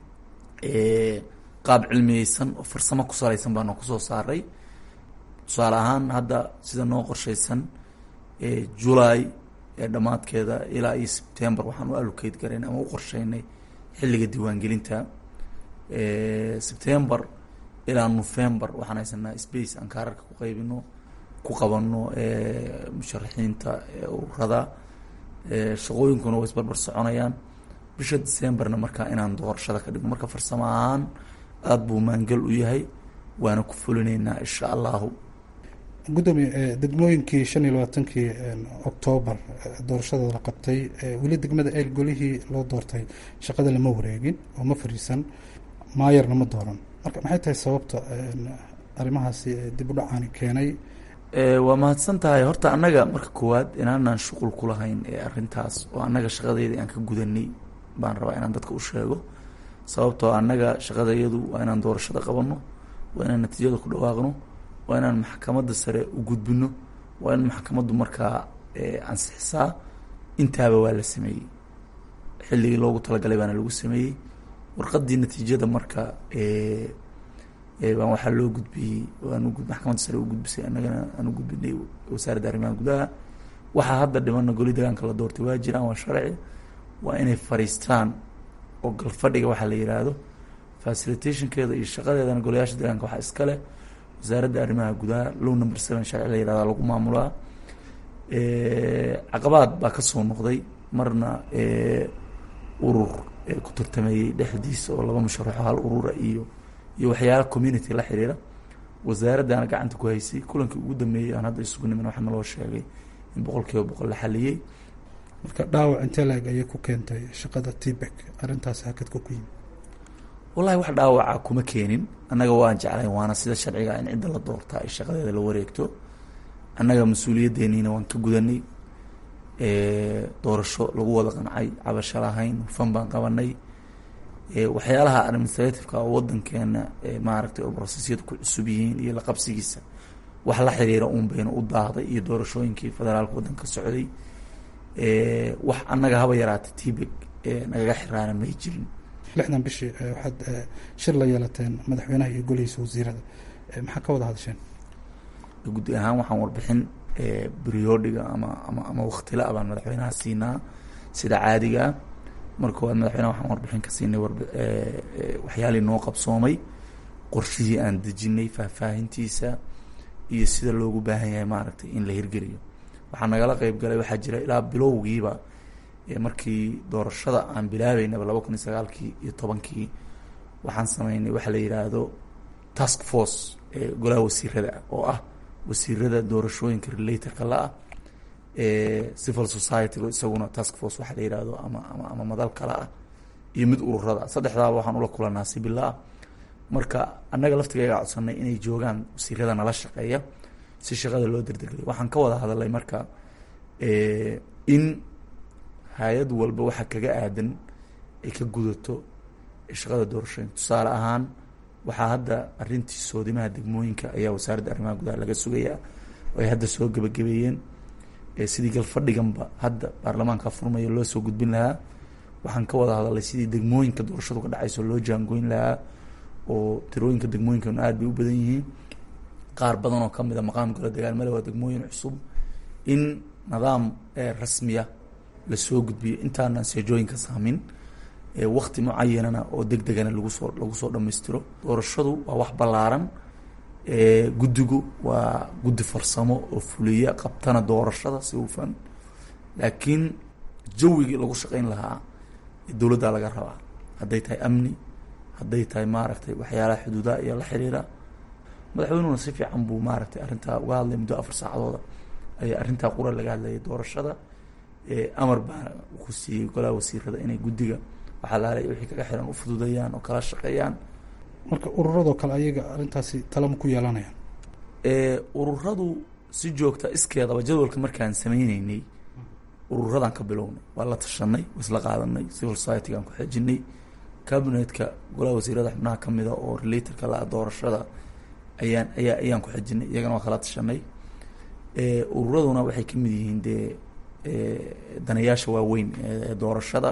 qaab cilmiyeysan oo farsamo ku salaysan baana kusoo saaray tusaale ahaan hadda sida noo qorshaysan julay ee dhammaadkeeda ilaa iyo september waxaan u allocate garayn ama u qorsheynay xilliga diiwaangelinta september ilaa november waxaan haysanaa space aan kaararka ku qaybino ku qabano musharaxiinta ururada shaqooyinkuna way isbarbar soconayaan bisha decemberna markaa inaan doorashada ka dhigno marka farsamo ahaan aada buu maangal u yahay waana ku fulinaynaa insha allahu gudoomiye degmooyinkii shan iyo labaatankii octoobar doorashada la qabtay weli degmada eel golihii loo doortay shaqada lama wareegin oo ma fariisan maayarna ma dooran marka maxay tahay sababta arrimahaasi dib u dhacaani keenay waa mahadsan tahay horta annaga marka koowaad inaanaan shuqul ku lahayn ee arrintaas oo annaga shaqadeyda aan ka gudanay baan rabaa inaan dadka u sheego sababtoo annaga shaqadayadu waa inaan doorashada qabanno waa inaan natiijada ku dhawaaqno waa inaan maxkamadda sare u gudbino waa in maxkamaddu markaa ansixisaa intaaba waa la sameeyey xilligii loogu talagalay baana lagu sameeyey warqaddii natiijada marka baan waxaa loo gudbiyey aan maxkamadda sare u gudbisay annagana aan u gudbinay wasaaradda arrimaha gudaha waxaa hadda dhimana goli degaanka la doortay waa jiraan waa sharci waa inay fariistaan oo galfadhiga waxaa la yidhaahdo facilitationkeeda iyo shaqadeedana golayaasha deegaanka waxaa iska leh wasaaradda arrimaha gudaha low number seven sharci la yihahda lagu maamulaa caqabaad baa ka soo noqday marna urur ku tartameeyey dhexdiisa oo laba musharaxo hal urura iyo iyo waxyaala community la xiriira wasaaraddaana gacanta ku haysay kulankii ugu dambeeyey aan hadda isugu nimin waxaa naloo sheegay in boqol kiiba boqol la xaliyey marka dhaawac intee laeg ayay ku keentay shaqada tbek arrintaas hakadka ku yimi wallahi wax dhaawaca kuma keenin annaga waan jeclayn waana sida sharciga in cidda la doortaa ay shaqadeeda la wareegto annaga mas-uuliyaddeeniina waan ka gudanay doorasho lagu wada qancay cabasho lahayn hufan baan qabanay waxyaalaha administrativeka oo wadankeena maaragtay oo brosesyadu ku cusub yihiin iyo la qabsigiisa wax la xiriira uun bayna u daahday iyo doorashooyinkii federaalka waddanka socday wax annaga haba yaraata tbeg nagaga xiraana may jirin lixdan bishii waxaad shir la yeelateen madaxweynaha iyo golihiisa wasiirada maxaa ka wada hadasheen guddi ahaan waxaan warbixin briodiga ama ama ama waktila baan madaxweynaha siinaa sida caadiga ah marka koowaad madaxweynaha waxaan warbixin ka siinay waxyaalii noo qabsoomay qorshihii aan dejinay faahfaahintiisa iyo sida loogu baahan yahay maaragtay in la hirgeliyo waxaa nagala qeyb galay waxaa jira ilaa bilowgiiba markii doorashada aan bilaabeynaba laba kun iyo sagaalkii iyo tobankii waxaan sameynay waxa la yidhaahdo task force ee golaha wasiirada oo ah wasiirada doorashooyinka relatorka la-ah civil society isaguna task force waxaa la yihahdo ama ama ama madal kale ah iyo mid ururada saddexdaaba waxaan ula kulanaa si bila ah marka annaga laftigayga codsanay inay joogaan wasiirada nala shaqeeya si shaqada loo derdergeliyo waxaan ka wada hadalay marka in hay-ad walba waxa kaga aadan ay ka gudato shaqada doorashooyinka tusaale ahaan waxaa hadda arrintii soodimaha degmooyinka ayaa wasaaradda arrimaha gudaha laga sugayaa oo ay hadda soo gebagabeeyeen sidii galfadhiganba hadda baarlamaanka furmaya loo soo gudbin lahaa waxaan ka wada hadalay sidii degmooyinka doorashadu ka dhacayso loo jaangoyn lahaa oo tirooyinka degmooyinkana aad bay u badan yihiin qaar badan oo kamid a maqaam gola dagaalmale waa degmooyin cusub in nidaam rasmiya lasoo gudbiyo intaanan seejooyinka saamin wakti mucayanana oo deg degana lagu soo lagu soo dhammaystiro doorashadu waa wax ballaaran guddigu waa guddi farsamo oo fuliya qabtana doorashada si hufan laakiin jawigii lagu shaqeyn lahaa dowladdaa laga rabaa hadday tahay amni hadday tahay maaragtay waxyaalaha xuduudaha iyo la xiriira madaxweynuhuna si fiican buu maaragtay arrintaa uga hadlay muddo afar saacadooda ayaa arrintaa qura laga hadlayay doorashada amar baa ku siiyey golaha wasiirada inay guddiga waxaa laalay wixii kaga xiran u fududayaan oo kala shaqeeyaan marka ururadoo kale ayaga arrintaasi talama ku yeelanayaan ururadu si joogta iskeedaba jadwalka markaan sameyneynay ururadan ka bilownay waa la tashanay waa isla qaadanay civil society-gaan ku xejinay cabinetka golaha wasiirada xubnaha kamida oo relatorka la doorashada ayaan ayaa ayaan ku xejinay iyagana waa kala tashanay ururaduna waxay kamid yihiin dee danayaasha waaweyn ee doorashada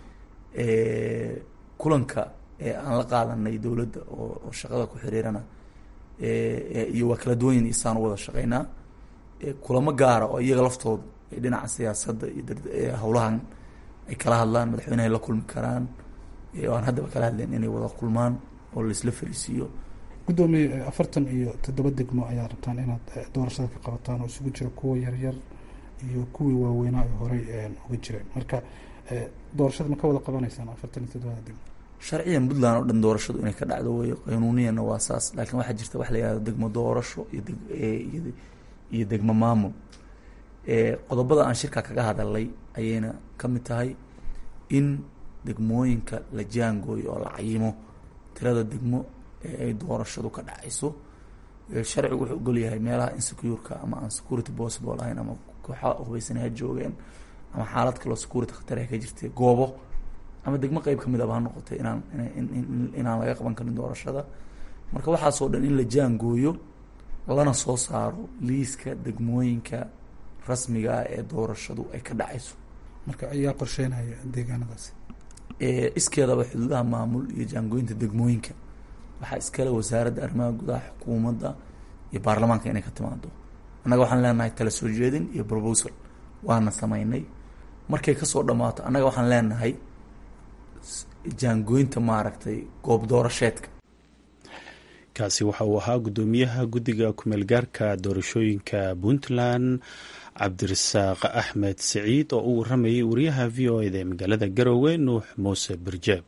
kulanka aan la qaadanay dowladda oo shaqada ku xiriirana iyo waa kala duwanyin isaan u wada shaqeynaa kulamo gaara oo iyaga laftooda ay dhinaca siyaasadda iyo howlahan ay kala hadlaan madaxweynehay la kulmi karaan oo aan haddaba kala hadleen inay wada kulmaan oo laisla fariisiiyo guddoomiye afartan iyo toddoba degmo ayaa rabtaan inaad doorashada ka qabataan oo isugu jira kuwa yaryar iyo kuwii waaweynaa ay horey uga jireen marka doorashada ma ka wada qabanaysaan afartan iyo toddobada degmo sharciyan puntland oo dhan doorashadu inay ka dhacdo weyo qanuuniyana waa saas laakiin waxaa jirta wax la yihahdo degmo doorasho iyo iyo degmo maamul qodobada aan shirka kaga hadalay ayayna ka mid tahay in degmooyinka la jaangooyo oo la cayimo tirada degmo ee ay doorashadu ka dhacayso sharcigu wuxuu ogolyahay meelaha insecureka ama aan security possible ahayn ama kooxa hubaysan ha joogeen ama xaalad kaloo security khatar ka jirtay goobo ama degmo qeyb kamid aba ha noqotay inaan inaan laga qaban karin doorashada marka waxaasoo dhan in la jaangooyo lana soo saaro liiska degmooyinka rasmiga ah ee doorashadu ay ka dhacayso marka ayaa qorsheynaya deegaanadaasi iskeedaba xuduudaha maamul iyo jaangooyinta degmooyinka waxaa iskale wasaaradda arrimaha gudaha xukuumadda iyo baarlamaanka inay ka timaado annaga waxaan leenahay tala soo jeedin iyo proposal waana sameynay markay kasoo dhammaato annaga waxaan leenahay jaangooyinta maaragtay goob doorasheedka kaasi waxa uu ahaa guddoomiyaha guddiga kumeelgaarka doorashooyinka puntland cabdirasaaq axmed siciid oo u waramayay wariyaha v o eda ee magaalada garowe nuux muuse birjeeb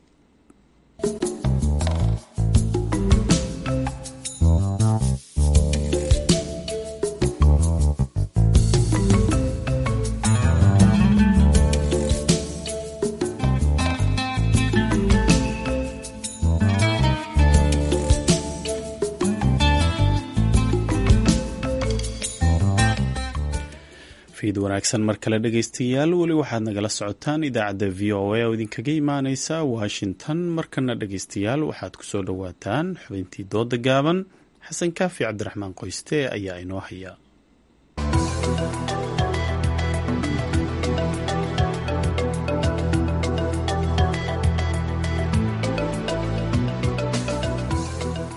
fiid wanaagsan mar kale dhegaystayaal weli waxaad nagala socotaan idaacadda v o a oo idinkaga imaaneysa washington markana dhegaystayaal waxaad kusoo dhowaataan xubintii dooda gaaban xasan kaafi cabdiraxmaan qoyste ayaa inoo haya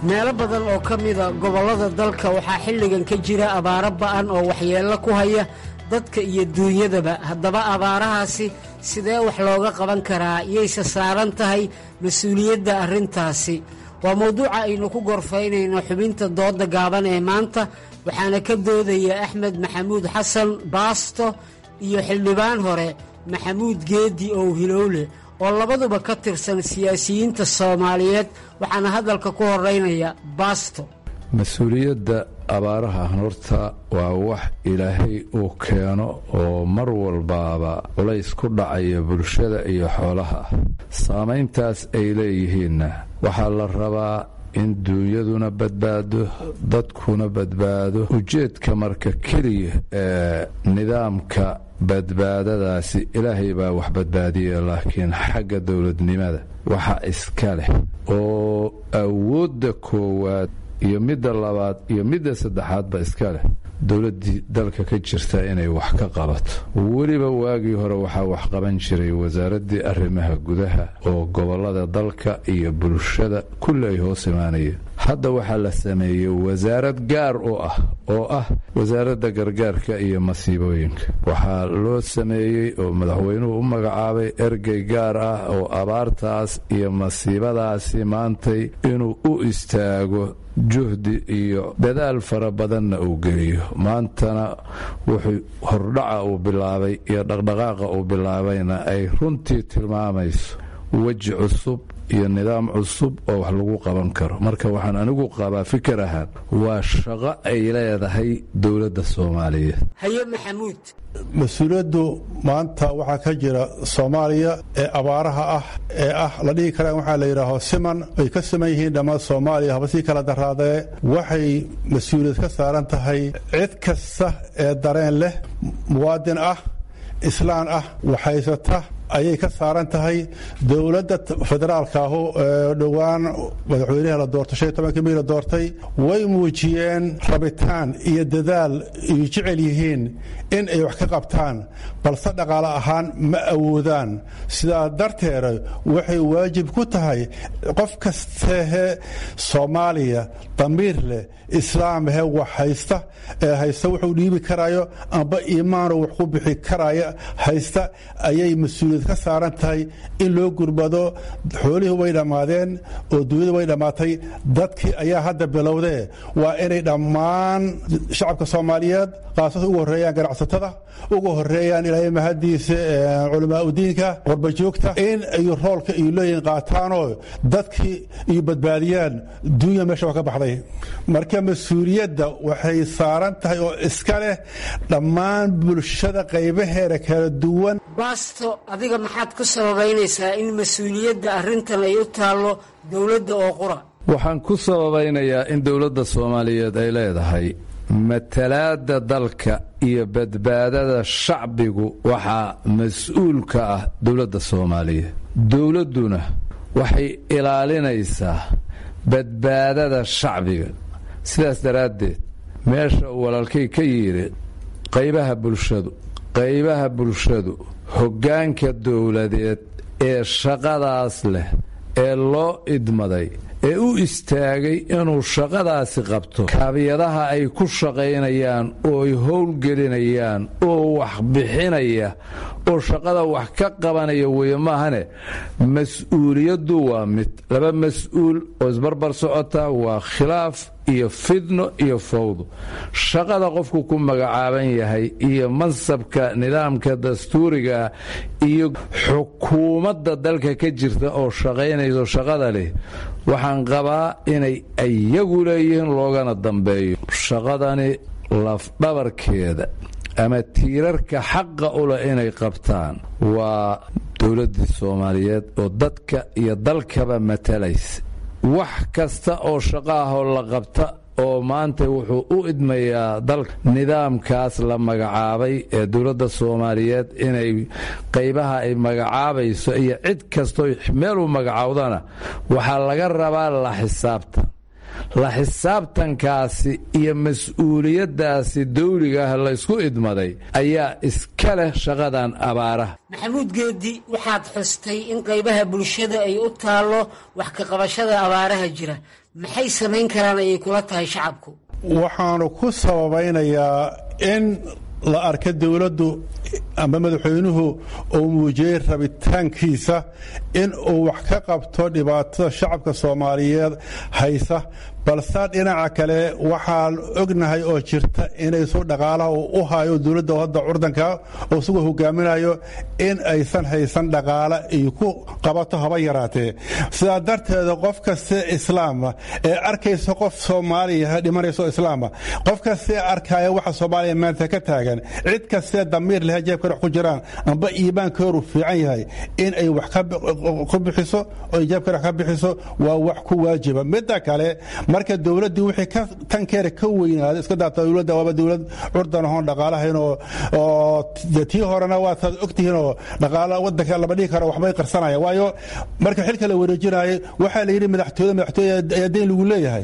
meelo badan oo ka mida gobollada dalka waxaa xilligan ka jira abaaro ba'an oo waxyeello ku haya dadka iyo duunyadaba haddaba abaarahaasi sidee wax looga qaban karaa yayse saaran tahay mas-uuliyadda arrintaasi waa mawduuca aynu ku gorfaynayno xubinta doodda gaaban ee maanta waxaana ka doodaya axmed maxamuud xasan baasto iyo xildhibaan hore maxamuud geedi ow hilowle oo labaduba ka tirsan siyaasiyiinta soomaaliyeed waxaana hadalka ku horeynaya baasto mas-uuliyadda abaaraha horta waa wax ilaahay uu keeno oo mar walbaaba culays ku dhacaya bulshada iyo xoolaha saamayntaas ay leeyihiinna waxaa la rabaa in duunyaduna badbaado dadkuna badbaado ujeedka marka keliya ee nidaamka badbaadadaasi ilaahay baa wax badbaadiya laakiin xagga dowladnimada waxa iska leh oo awoodda koowaad iyo midda labaad iyo midda saddexaadba iska leh dowladdii dalka ka jirta inay wax ka qabato weliba waagii hore waxaa wax qaban jiray wasaaraddii arrimaha gudaha oo gobollada dalka iyo bulshada kulli ay hoos imaanayeen hadda waxaa la sameeyey wasaarad gaar u ah oo ah wasaaradda gargaarka iyo masiibooyinka waxaa loo sameeyey oo madaxweynuhu u magacaabay ergey gaar ah oo abaartaas iyo masiibadaasi maantay inuu u istaago juhdi iyo dadaal fara badanna uu geliyo maantana wuxuu hordhaca uu bilaabay iyo dhaqdhaqaaqa uu bilaabayna ay runtii tilmaamayso weji cusub iyo nidaam cusub oo wax lagu qaban karo marka waxaan anigu qabaa fikir ahaan waa shaqo ay leedahay dowladda soomaaliyeed haye maxamuud mas-uuliyaddu maanta waxaa ka jira soomaaliya ee abaaraha ah ee ah la dhihi karaan waxaa la yidhaaho siman ay ka siman yihiin dhammaan soomaaliya haba sii kala daraadee waxay mas-uuliyad ka saaran tahay cid kasta ee dareen leh muwaadin ah islaan ah waxhaysata ayay ka saaran tahay dowladda federaalka ahu ee dhowaan madaxweynaha la doortay shan iyo tobankii mii la doortay way muujiyeen rabitaan iyo dadaal iyo jecel yihiin in ay wax ka qabtaan balse dhaqaale ahaan ma awoodaan sidaa darteeda waxay waajib ku tahay qof kastehe soomaaliya damiir leh islaamhe wax haysta ee haysta wuxuu dhiibi karayo amba iimaanu wax ku bixi karaya haysta ayay mas-uuliyad ka saaran tahay in loo gurbado xoolihii way dhammaadeen oo duunyada way dhammaatay dadkii ayaa hadda bilowdee waa inay dhammaan shacabka soomaaliyeed qaasas ugu horreeyaan ganacsatada ugu horreeyaan ilaahay mahadiisa culamaa udiinka qorbajoogta in ay roolka iyo leeyihin qaataanoo dadkii iyo badbaadiyaan duunya meesha waa ka baxday marka mas-uuliyadda waxay saaran tahay oo iska leh dhammaan bulshada qaybaheeda kala duwan baasto adiga maxaad ku sababaynaysaa in mas-uuliyadda arrintan ay u taallo dowladda oo qura waxaan ku sababaynayaa in dowladda soomaaliyeed ay leedahay matalaadda dalka iyo badbaadada shacbigu waxaa mas-uul ka ah dowladda soomaaliyeed dowladduna waxay ilaalinaysaa badbaadada shacbiga sidaas daraaddeed meesha uu walaalkay ka yidhi qaybaha bulshadu qaybaha bulshadu hoggaanka dowladeed ee shaqadaas leh ee loo idmaday ee u istaagay inuu shaqadaasi qabto kaabiyadaha ay ku shaqaynayaan oo ay howlgelinayaan oo wax bixinaya oo shaqada wax ka qabanaya weeye maahane mas-uuliyaddu waa mid laba mas-uul oo isbarbar socota waa khilaaf iyo fidno iyo fawdo shaqada qofku ku magacaaban yahay iyo mansabka nidaamka dastuuriga iyo xukuumadda dalka ka jirta oo shaqaynayso shaqada leh waxaan qabaa inay iyagu leeyihiin loogana dambeeyo shaqadani lafdhabarkeeda ama tiirarka xaqa u leh inay qabtaan waa dowladdii soomaaliyeed oo dadka iyo dalkaba matalaysa wax kasta oo shaqo ahoo la qabta oo maanta wuxuu u idmayaa dalka nidaamkaas la magacaabay ee dowladda soomaaliyeed inay qaybaha ay magacaabayso iyo cid kastoo meel u magacaawdana waxaa laga rabaa la xisaabtan la xisaabtankaasi iyo mas-uuliyaddaasi dawliga ah laysku idmaday ayaa iska leh shaqadan abaaraha maxamuud geedi waxaad xustay in qaybaha bulshada ay u taallo wax ka qabashada abaaraha jira maxay samayn karaan ayay kula tahay shacabku waxaanu ku sababaynayaa in la arka dowladdu ama madaxweynuhu uu muujiyey rabitaankiisa in uu wax ka qabto dhibaatada shacabka soomaaliyeed haysa balse dhinaca kale waxaan ognahay oo jirta inaysu dhaqaalaha uu u hayo dowladda hadda curdanka oo isagoo hogaaminayo in aysan haysan dhaqaale iyo ku qabato haba yaraatee sidaa darteeda qof kastee islaama ee arkaysa qof soomaaliya dhimanayso islaama qof kastee arkaya waxa soomaaliya maanta ka taagan cid kastee damiir leh jeebka wax ku jiraan amba iimaankooru fiican yahay in ay wax ku bixiso oo jeebka wax ka bixiso waa wax ku waajiba midda kale marka dowladdii wixii ka tankeera ka weynaaday iska daata dowladda waaba dowlad curdan ahoon dhaqaalahayn oo oo tii horena waa taad ogtihiin oo dhaqaala waddanka lama dhihi karo waxbay qarsanaya waayo marka xilka la wareejinayay waxaa la yidhi madaxtooyada madaxtooya ayaa deyn lagu leeyahay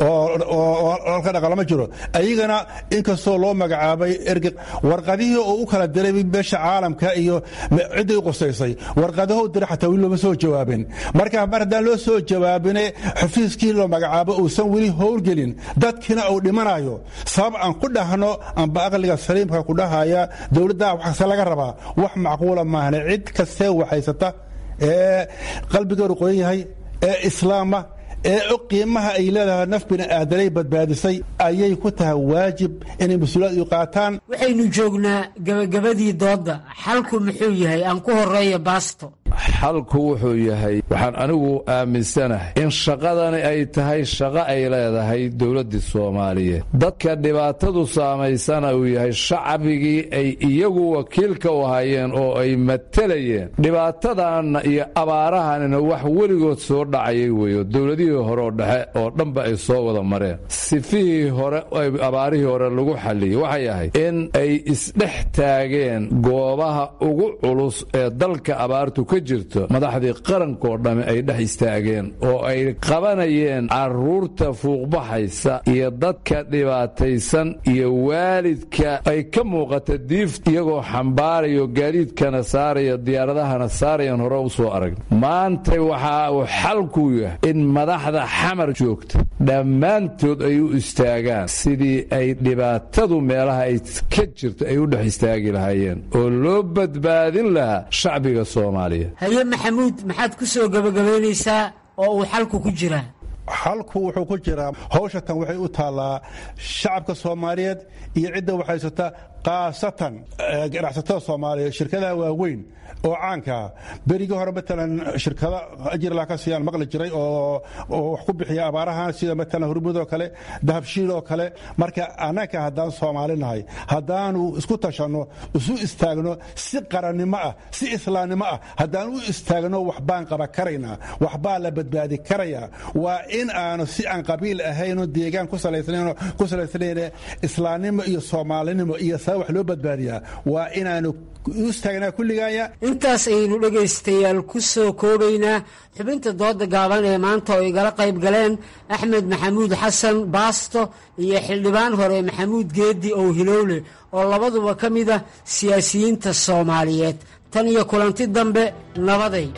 oo halka dhaqalama jiro ayagana inkastoo loo magacaabay erge warqadihii oo u kala diray meesha caalamka iyo cidday u qosaysay warqadaho diray xataa weli looma soo jawaabin marka mar haddaan loo soo jawaabine xafiiskii loo magacaabo uusan weli howlgelin dadkiina uu dhimanayo sabab aan ku dhahno amba aqliga saliimka ku dhahaya dowladda waxse laga rabaa wax macquula maahne cid kastee waxhaysata ee qalbigeedu qoyan yahay ee islaama ee og qiimaha ay leedahay naf bini'aadanay badbaadisay ayay ku tahay waajib inay mas-uuliyad u qaataan waxaynu joognaa gabagabadii doodda xalku muxuu yahay aan ku horeeya baasto xalku wuxuu yahay waxaan anigu aaminsanahay in shaqadani ay tahay shaqo ay leedahay dowladdii soomaaliyeed dadka dhibaatadu saamaysana uu yahay shacbigii ay iyagu wakiilka u hayeen oo ay matelayeen dhibaatadanna iyo abaarahanina wax weligood soo dhacayay weeyo dowladihii hore oo dhexe oo dhanba ay soo wada mareen sifihii hore abaarihii hore lagu xalliyey waxay ahayd in ay isdhex taageen goobaha ugu culus ee dalka abaartu ka jirto madaxdii qarankoo dhamme ay dhex istaageen oo ay qabanayeen carruurta fuuqbaxaysa iyo dadka dhibaataysan iyo waalidka ay ka muuqata diif iyagoo xambaarayo gaadiidkana saaraya diyaaradahana saarayan hore u soo aragna maantay waxa uu xalku yahay in madaxda xamar joogta dhammaantood ay u istaagaan sidii ay dhibaatadu meelaha ay ka jirto ay u dhex istaagi lahaayeen oo loo badbaadin lahaa shacbiga soomaaliya haye maxamuud maxaad ku soo gebagabaynaysaa oo uu xalku ku jiraa xalku wuxuu ku jiraa hawsha tan waxay u taallaa shacabka soomaaliyeed iyo cidda waxhaysata khaasatan ganacsatada soomaaliya shirkadaha waaweyn oo caankaa berigii hore matalan shirkado ajirla ka siiyaan maqli jiray oo wax ku bixiya abaarahan sida matalan hurmud oo kale dahabshiil oo kale marka annaga haddaan soomaali nahay haddaanu isku tashanno isu istaagno si qarannimo ah si islaamnimo ah haddaan u istaagno waxbaan qaba karaynaa waxbaa la badbaadi karayaa waa in aanu si aan qabiil ahayno deegaan ku salaysnayn islaamnimo iyo soomaalinimo iyo saa wax loo badbaadiyaa waa inaanu u istaagnaa kulligaaya intaas ayaynu dhegaystayaal ku soo koobaynaa xubinta dooda gaaban ee maanta oo igala qayb galeen axmed maxamuud xasan baasto iyo xildhibaan hore maxamuud geedi ow hilowle oo labaduba ka mid ah siyaasiyiinta soomaaliyeed tan iyo kulanti dambe nabaday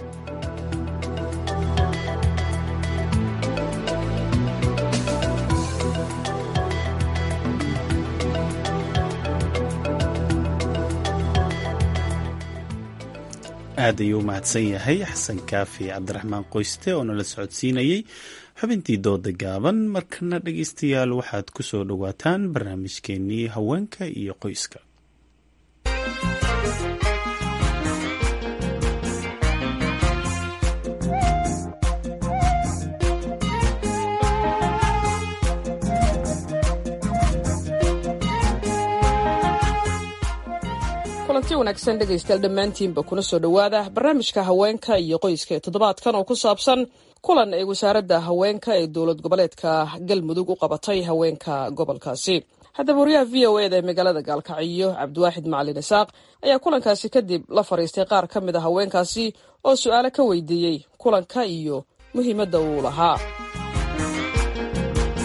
aad ayuu u mahadsan yahay xasan kaafi cabdiraxmaan qoyste oo nala socodsiinayey xubintii dooda gaaban markana dhegeystayaal waxaad ku soo dhowaataan barnaamijkeenii haweenka iyo qoyska kulanti wanaagsan dhegaystayaal dhammaantiinba kuna soo dhowaada barnaamijka haweenka iyo qoyska ee toddobaadkan oo ku saabsan kulan ay wasaaradda haweenka ee dowlad goboleedka galmudug u qabatay haweenka gobolkaasi haddaba wariyaha v o eda ee magaalada gaalkacyo cabdiwaaxid macalin isaaq ayaa kulankaasi kadib la fadhiistay qaar ka mid a haweenkaasi oo su-aalo ka weydiiyey kulanka iyo muhiimadda uu lahaa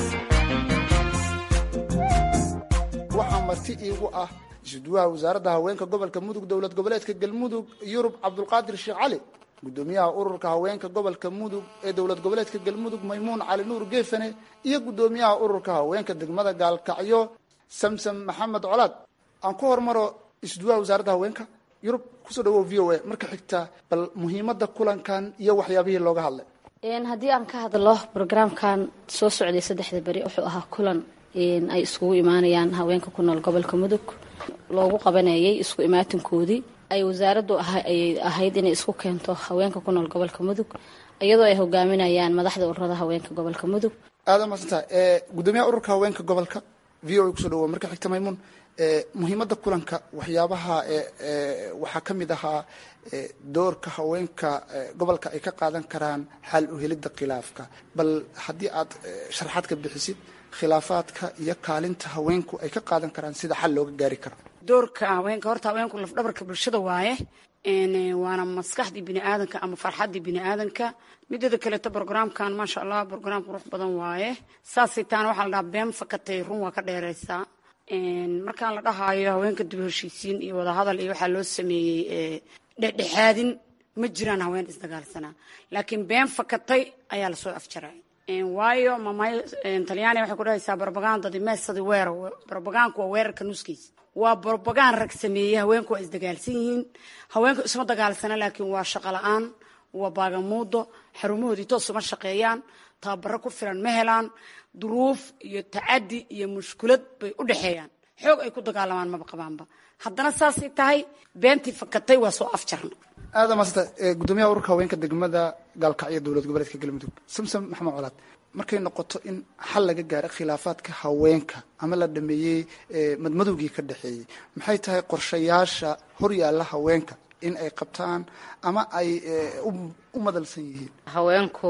marti iigu ah isuduwaha wasaaradda haweenka gobolka mudug dowlad goboleedka galmudug yurub cabdulqaadir sheekh cali gudoomiyaha ururka haweenka gobolka mudug ee dowlad goboleedka galmudug maymuun cali nuur geefane iyo gudoomiyaha ururka haweenka degmada gaalkacyo samsam maxamed colaad aan ku hormaro isuduwaha wasaaradda haweenka yurub kusoo dhawow v o a marka xigta bal muhiimada kulankan iyo waxyaabihii looga hadlay haddii aan ka hadlo brograamkan soo socday saddexda beri wuxuu ahaa kulan ay iskugu imaanayaan haweenka ku nool gobolka mudug loogu qabanayay isku imaatinkoodii ay wasaaraddu ahayd inay isku keento haweenka ku nool gobolka mudug iyadoo ay hogaaminayaan madaxda ururada haweenka gobolka mudug aada maadsantaha gudoomiyaha ururka haweenka gobolka v o a kusoo dhawow marka xigta maymuun muhiimada kulanka waxyaabaha waxaa ka mid ahaa doorka haweenka gobolka ay ka qaadan karaan xal u helidda khilaafka bal haddii aad sharxaad ka bixisid khilaafaadka iyo kaalinta haweenku ay ka qaadan karaan sida xal looga gaari karo doorka haweenka horta haweenku lafdhabarka bulshada waaye waana maskaxdii bini aadanka ama farxaddii bini aadanka midada kaleeto brograamkan maasha allah brograam qurux badan waaye saasay taana waxaa la dhahaa been fakatay run waa ka dheereysaa markaan la dhahaayo haweenka dib heshiisiin iyo wadahadal iyo waxaa loo sameeyey dhexdhexaadin ma jiraan haween isdagaalsanaa laakiin been fakatay ayaa lasoo afjaray waayo mamaayo talyaaniga waxay ku dhahaysaa barbagandadi meesadi weero barbagaanku waa weerarka nuskiisa waa barbagaan rag sameeyey haweenku waa isdagaalsan yihiin haweenku isma dagaalsana laakiin waa shaqo la-aan waa baagamuudo xarumahoodii toos uma shaqeeyaan tababaro ku filan ma helaan duruuf iyo tacadi iyo mushkulad bay u dhexeeyaan xoog ay ku dagaalamaan maba qabaanba haddana saasay tahay beentii fakatay waa soo afjarna aada maasanta gudoomiyaha ururka haweenka degmada gaalkacyo dowlad goboleedka galmudug samsam maxamed colaad markay noqoto in xal laga gaaro khilaafaadka haweenka ama la dhameeyey madmadowgii ka dhexeeyey maxay tahay qorshayaasha horyaalla haweenka in ay qabtaan ama ay u madalsan yihiin haweenku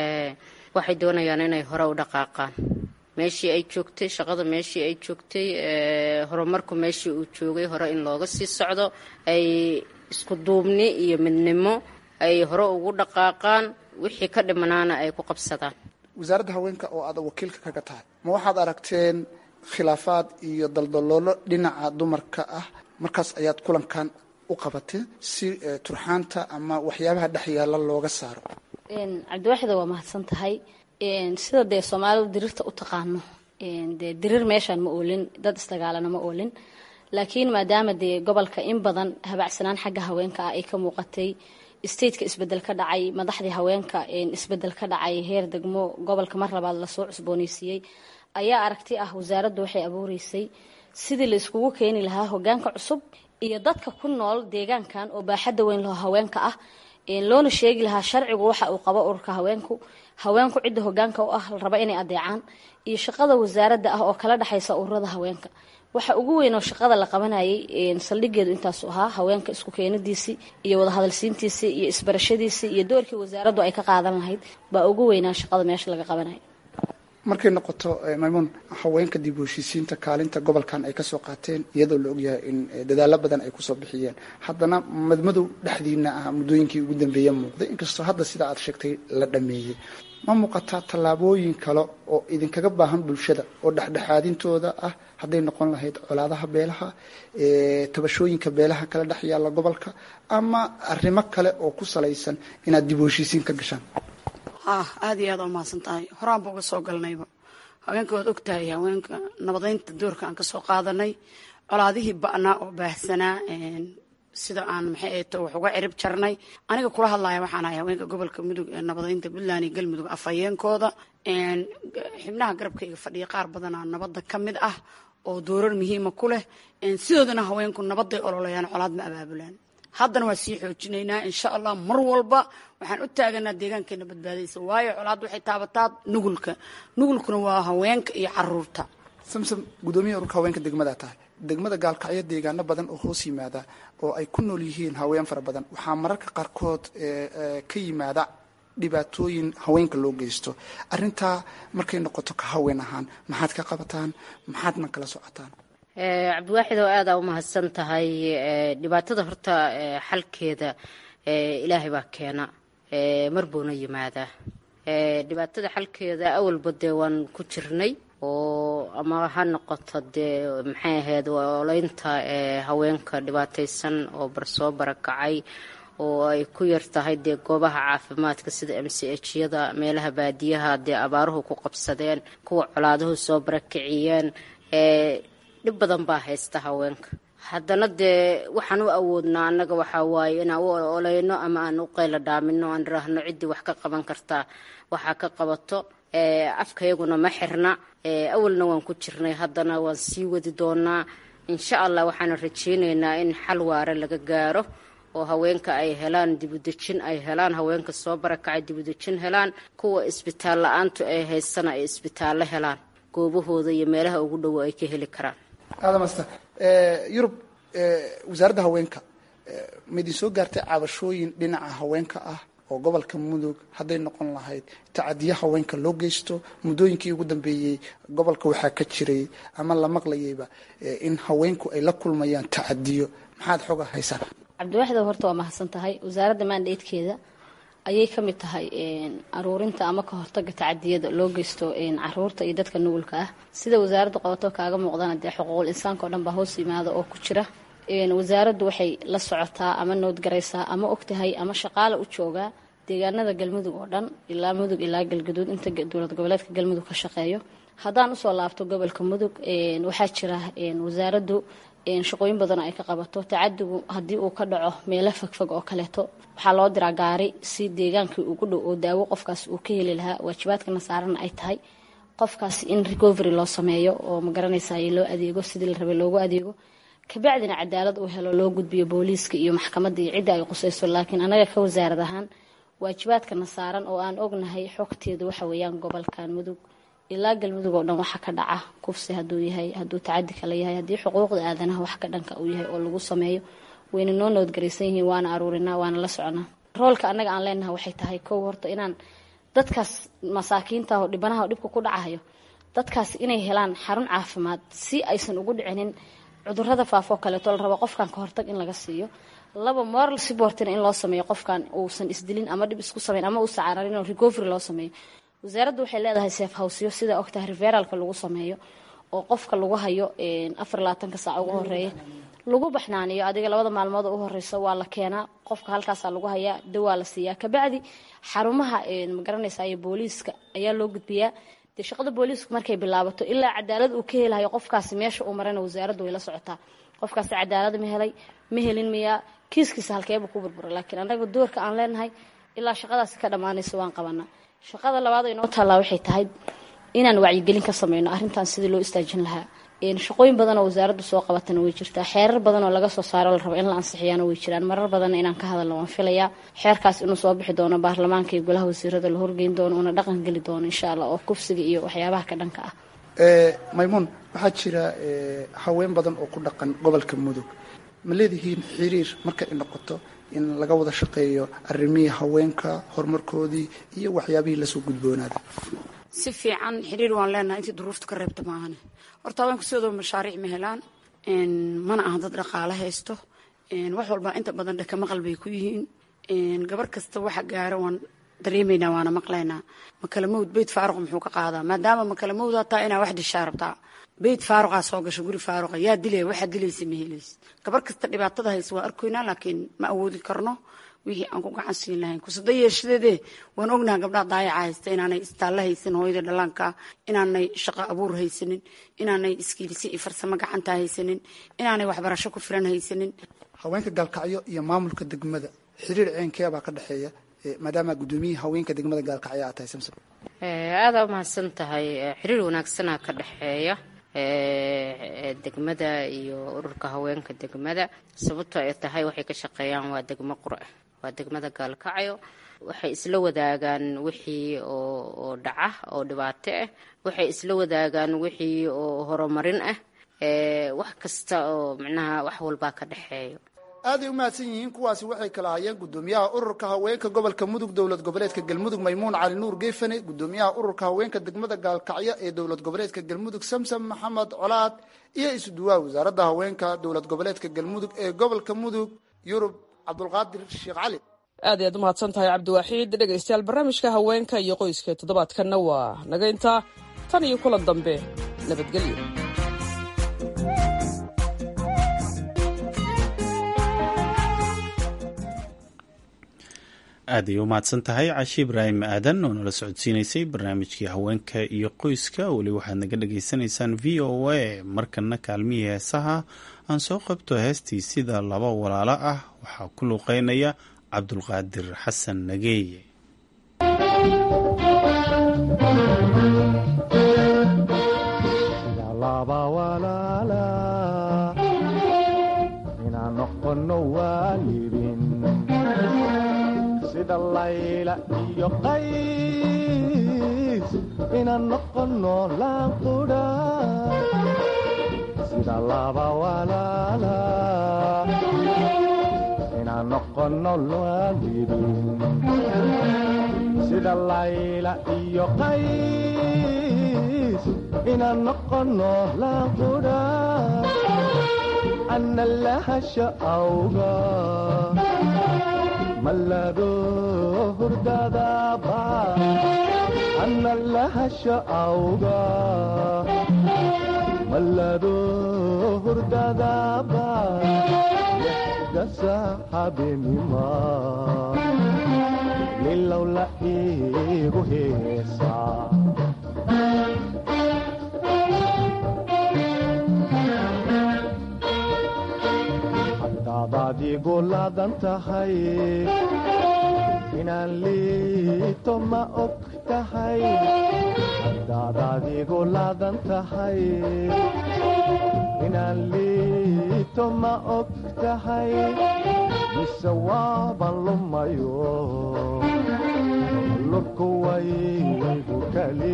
waxay doonayaan inay hore u dhaqaaqaan meeshii ay joogtay shaqada meeshii ay joogtay horumarku meeshii uu joogay hore in looga sii socdo ay isku duubni iyo midnimo ay hore ugu dhaqaaqaan wixii ka dhimanaana ay ku qabsadaan wasaaradda haweenka oo aad wakiilka kaga tahay ma waxaad aragteen khilaafaad iyo daldaloolo dhinaca dumarka ah markaas ayaad kulankan u qabateen si turxaanta ama waxyaabaha dhex yaalla looga saaro cabdiwaaxida waa mahadsan tahay sida dee soomaalidu dirirta u taqaano dee dirir meeshaan ma oolin dad isdagaalana ma oolin laakiin maadaama dee gobolka in badan habacsanaan xagga haweenka ah ay ka muuqatay stateka isbedel ka dhacay madaxdii haweenka isbedel ka dhacay heer degmo gobolka mar labaad lasoo cusbooneysiiyey ayaa aragti ah wasaaraddu waxay abuureysay sidii la iskugu keeni lahaa hogaanka cusub iyo dadka ku nool deegaankan oo baaxadda weyn laho haweenka ah loona sheegi lahaa sharcigu waxa uu qabo ururka haweenku haweenku cidda hogaanka u ah la raba inay adeecaan iyo shaqada wasaaradda ah oo kala dhexaysa ururada haweenka waxa ugu weyn oo shaqada la qabanayay saldhigeedu intaasu ahaa haweenka isku keenadiisii iyo wadahadalsiintiisii iyo isbarashadiisii iyo doorkii wasaaraddu ay ka qaadan lahayd baa ugu weynaa shaqada meesha laga qabanaya markay noqoto maymuun haweenka dib u heshiisiinta kaalinta gobolkan ay kasoo qaateen iyadoo la ogyahay in dadaalo badan ay kusoo bixiyeen haddana madmadow dhexdiina ah muddooyinkii ugu dambeeya muuqday inkastoo hadda sida aad sheegtay la dhameeyey ma muuqataa tallaabooyin kale oo idinkaga baahan bulshada oo dhexdhexaadintooda ah hadday noqon lahayd colaadaha beelaha tabashooyinka beelaha kala dhex yaalla gobolka ama arrimo kale oo ku salaysan inaad dib u heshiisiin ka gashaan ah aada iyo aada u mahadsan tahay horaan ba uga soo galnayba haweenka waad og tahay haweenka nabadeynta doorka aan kasoo qaadanay colaadihii ba'naa oo baahsanaa sida aan maxay ahto wax uga cirib jarnay aniga kula hadlaya waxaan ahay haweenka gobolka mudug ee nabadeynta puntland iyo galmudug afhayeenkooda xibnaha garabkayga fadhiya qaar badanaa nabadda ka mid ah oo doorar muhiima ku leh sidoodana haweenku nabaday ololayaan colaad ma abaabulaan haddana waa sii xoojinaynaa insha allah mar walba waxaan u taaganaa deegaankeena badbaadaysa waayo colaad waxay taabataa nugulka nugulkuna waa haweenka iyo caruurta samsam gudoomiya ururka haweenka degmada tahay degmada gaalkacyo deegaano badan oo hoos yimaada oo ay ku nool yihiin haween fara badan waxaa mararka qaarkood ka yimaada dhibaatooyin haweenka loo geysto arintaa markay noqoto ka haween ahaan maxaad ka qabataan maxaadna kala socotaan cabdiwaaxid oo aada u mahadsan tahay dhibaatada horta xalkeeda ilaahay baa keena mar buuna yimaadaa dhibaatada xalkeeda awalba dee waan ku jirnay oo ama ha noqoto dee maxay ahayd oleynta haweenka dhibaataysan oo barsoo barakacay oo ay ku yar tahay dee goobaha caafimaadka sida m c h yada meelaha baadiyaha dee abaaruhu ku qabsadeen kuwa colaaduhu soo barakiciyeen dhib badan baa haysta haweenka haddana dee waxaan u awoodnaa annaga waxaa waaye inaan u oleyno ama aan u qayla dhaamino aan iraahno ciddii wax ka qaban kartaa waxaa ka qabato afkayaguna ma xirna awalna waan ku jirnay haddana waan sii wadi doonaa insha allah waxaana rajeyneynaa in xal waare laga gaaro oo haweenka ay helaan dibudejin ay helaan haweenka soo barakacay dibudejin helaan kuwa isbitaal la-aantu ay haysana ay isbitaallo helaan goobahooda iyo meelaha ugu dhowo ay ka heli karaan aadamasta yurub wasaaradda haweenka ma idin soo gaartay cabashooyin dhinaca haweenka ah oo gobolka mudug hadday noqon lahayd tacadiyo haweenka loo geysto muddooyinkii ugu dambeeyey gobolka waxaa ka jiray ama la maqlayayba in haweenku ay la kulmayaan tacadiyo maxaad xooga haysaan cabdiwaxda horta waa mahadsan tahay wasaaradda maandheydkeeda ayay ka mid tahay aruurinta ama ka hortaga tacadiyada loo geysto caruurta iyo dadka nugulka ah sida wasaaraddu qabato kaaga muuqdana dee xuquuqul insaanka oo dhan baa hoos yimaada oo ku jira wasaaraddu waxay la socotaa ama noodgaraysaa ama ogtahay ama shaqaale u joogaa deegaanada galmudug oo dhan ilaa mudug ilaa galgaduud inta dowlad goboleedka galmudug ka shaqeeyo haddaan usoo laabto gobolka mudug waxaa jira wasaaraddu shaqooyin badan ay ka qabato tacadigu haddii uu ka dhaco meelo fogfog oo kaleeto waxaa loo diraa gaari si deegaankii ugu dhow oo daawo qofkaas uu ka heli lahaa waajibaadkana saarana ay tahay qofkaas in recovery loo sameeyo oo magaranaysa loo adeego sidii la rabay loogu adeego kabacdina cadaalad uu helo loo gudbiyo booliiska iyo maxkamadda iyo cidda ay qusayso laakiin anaga ka wasaarad ahaan waajibaadkana saaran oo aan ognahay xogteedu waxa weeyaan gobolkan mudug ilaa galmudug oo dhan waxa ka dhaca kufsi haduu yahay haduu tacadi kala yahay haddii xuquuqda aadanaha wax ka dhanka uu yahay oo lagu sameeyo wayna noo noodgaraysan yihiin waana aruurinaa waana la soconaa roolka annaga aan leenahay waxay tahay kow horta inaan dadkaas masaakiinta oo dhibanaha oo dhibka ku dhacayo dadkaas inay helaan xarun caafimaad si aysan ugu dhicinin cudurada faafoo kaleeto la rabo qofkan ka hortag in laga siiyo laba moral supportina in loo sameeyo qofkan uusan isdilin ama dhib isku sameyn ama uusan cararin oo recovery loo sameeyo wasaaraddu waxay leedahay seef hawsyo sida ogtahay referalka lagu sameeyo oo qofka lagu hayo afar labaatanka saac ugu horeeya lagu baxnaaniyo adiga labada maalmood oo u horeysa waa la keenaa qofka halkaasaa lagu hayaa dawaa la siiyaa kabacdi xarumaha magaranaysa iyo booliiska ayaa loo gudbiyaa dee shaqada booliisku markay bilaabato ilaa cadaalad uu ka helayo qofkaasi meesha uu marana wasaaraddu way la socotaa qofkaasi cadaalad ma helay ma helin miyaa kiiskiisa halkeeba ku burbura laakiin annaga doorka aan leenahay ilaa shaqadaasi ka dhammaanaysa waan qabanaa shaqada labaad oo inoo taallaa waxay tahay inaan wacyigelin ka sameyno arrintan sidii loo istaajin lahaa shaqooyin badan oo wasaaraddu soo qabatana way jirtaa xeerar badan oo laga soo saaro la rabo in la ansixiyaana way jiraan marar badanna inaan ka hadalno waan filayaa xeerkaas inuu soo bixi doono baarlamaanka iyo golaha wasiirada la horgeyn doono uuna dhaqan geli doono insha allah oo kufsiga iyo waxyaabaha ka dhanka ah maymuun waxaa jira haween badan oo ku dhaqan gobolka mudug ma leedihiin xiriir marka ay noqoto in laga wada shaqeeyo arrimihii haweenka horumarkoodii iyo waxyaabihii lasoo gudboonaaday si fiican xiriir waan leenahay intii duruufta ka reebta maahane horta haweenku sidoo mashaariic ma helaan mana aha dad dhaqaale haysto wax walba inta badan dhaka maqal bay ku yihiin gabar kasta waxa gaara waan dareemaynaa waana maqlaynaa makalamawd beyt faaruq muxuu ka qaadaa maadaama makalamawd hataa inaa wax dishaa rabtaa beyt faaruqaa soo gasho guri faaruqa yaa dilaya waxaa dilaysa ma helaysa gabar kasta dhibaatada haysa waa arkoynaa laakiin ma awoodi karno wixii aan ku gacan siin lahayn kusada yeeshadeedee waan ognaha gabdhaha daayaca haysta inaanay istaalle haysan hooyada dhallaanka inaanay shaqo abuur haysanin inaanay iskiilisi iyo farsamo gacanta haysanin inaanay waxbarasho ku filan haysanin haweenka gaalkacyo iyo maamulka degmada xiriir ceenkeebaa ka dhexeeya maadaama guddoomiyihii haweenka degmada gaalkacyo aad tahay samsom aadaa umahadsan tahay xiriir wanaagsanaa ka dhexeeya degmada iyo ururka haweenka degmada sababtoo ay tahay waxay ka shaqeeyaan waa degmo qura waa degmada gaalkacyo waxay isla wadaagaan wixii oo dhaca oo dhibaato ah waxay isla wadaagaan wixii oo horumarin ah wax kasta oo micnaha wax walbaa ka dhexeeyo aaday u mahadsan yihiin kuwaasi waxay kala hayeen gudoomiyaha ururka haweenka gobolka mudug dowlad goboleedka galmudug maymuun cali nuur geefane gudoomiyaha ururka haweenka degmada gaalkacyo ee dowlad goboleedka galmudug samsam maxamed colaad iyo isuduwaha wasaaradda haweenka dowlad goboleedka galmudug ee gobolka mudug yurub cabdulqaadir sheekh cali aad ayaad u mahadsan tahay cabdiwaaxiid dhegaystayaal barnaamijka haweenka iyo qoyska toddobaadkanna waa naga intaa tan iyo kulan dambe nabadgelyo aad ay u mahadsan tahay cashi ibraahim aadan oo nala socodsiinaysay barnaamijkii haweenka iyo qoyska weli waxaad naga dhagaysanaysaan v o a markana kaalmihii heesaha aan soo qabto heestii sida laba walaalo ah waxaa ku luuqeynaya cabdulqaadir xasan nageeye sida layla iyo qays inaan noqono laanqudha sida laba walaala inaan noqono waalidin sida layla iyo qays inaan noqono laanqudha ana lahasha awga mallado hurdadaba ana lahasha awga mallado hurdadaba dasa habeenima lilow la iigu heesaa hadaadaad igu laadan tahay inaan liito ma og tahay hadaadaad igu laadan tahay inaan liito ma og tahay mise waaban lumayo lurku waygu kali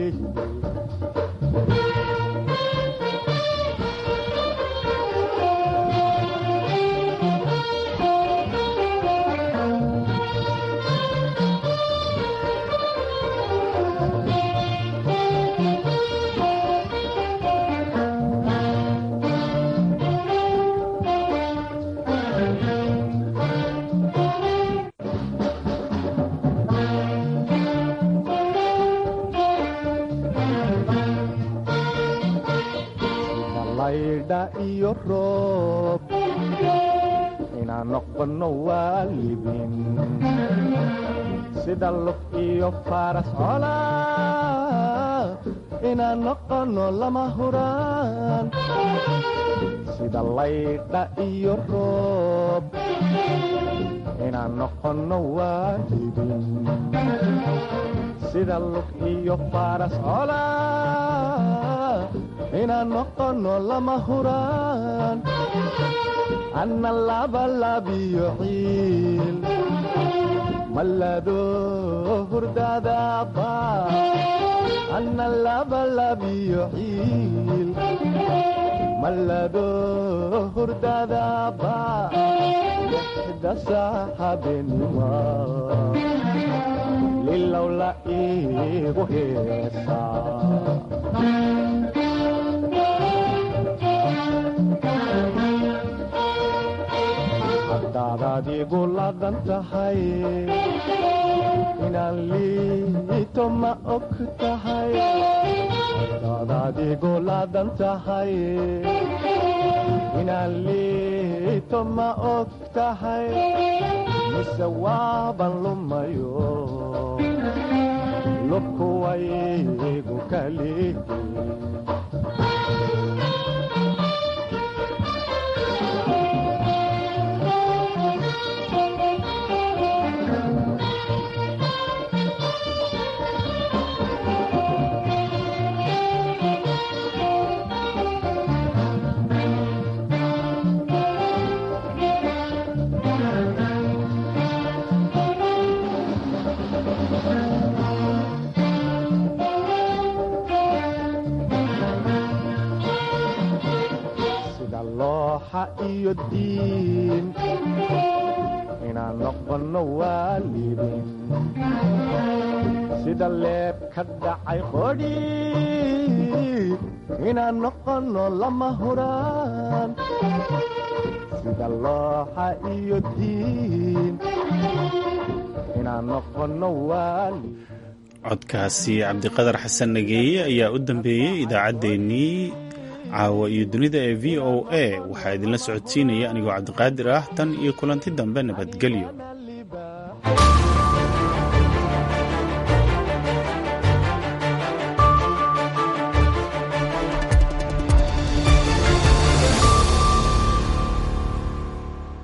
iyo roob inaan noqono waalidin sida lug iyo faras cola inaan noqono lama huraan sida laydha iyo roob inaan noqono waalidin sida lug iyo faras cola inaan noqono lama huraan anna labalabiyo ciil mallado hurdadaba anna labalabiyo ciil mallado hurdadaba dasa habeenima lilow la iigu heesaa hadaadaad igu laadan tahay inaan liito ma og tahay hadaadaad igu laadan tahay inaan liito ma og tahay mise waaban lumayo lubku waygu kali iyo diin inaan noqono waalidin sida leeb ka dhacay qodhi inaan noqono lama huraan sida looxa iyo diin inaan noqono waalid codkaasi cabdiqadar xasan nageeye ayaa u dambeeyey idaacaddeenii caawa iyo dunida ee v o a waxaa idinla socodsiinaya anigoo cabdiqaadir ah tan iyo kulanti dambe nabadgelyo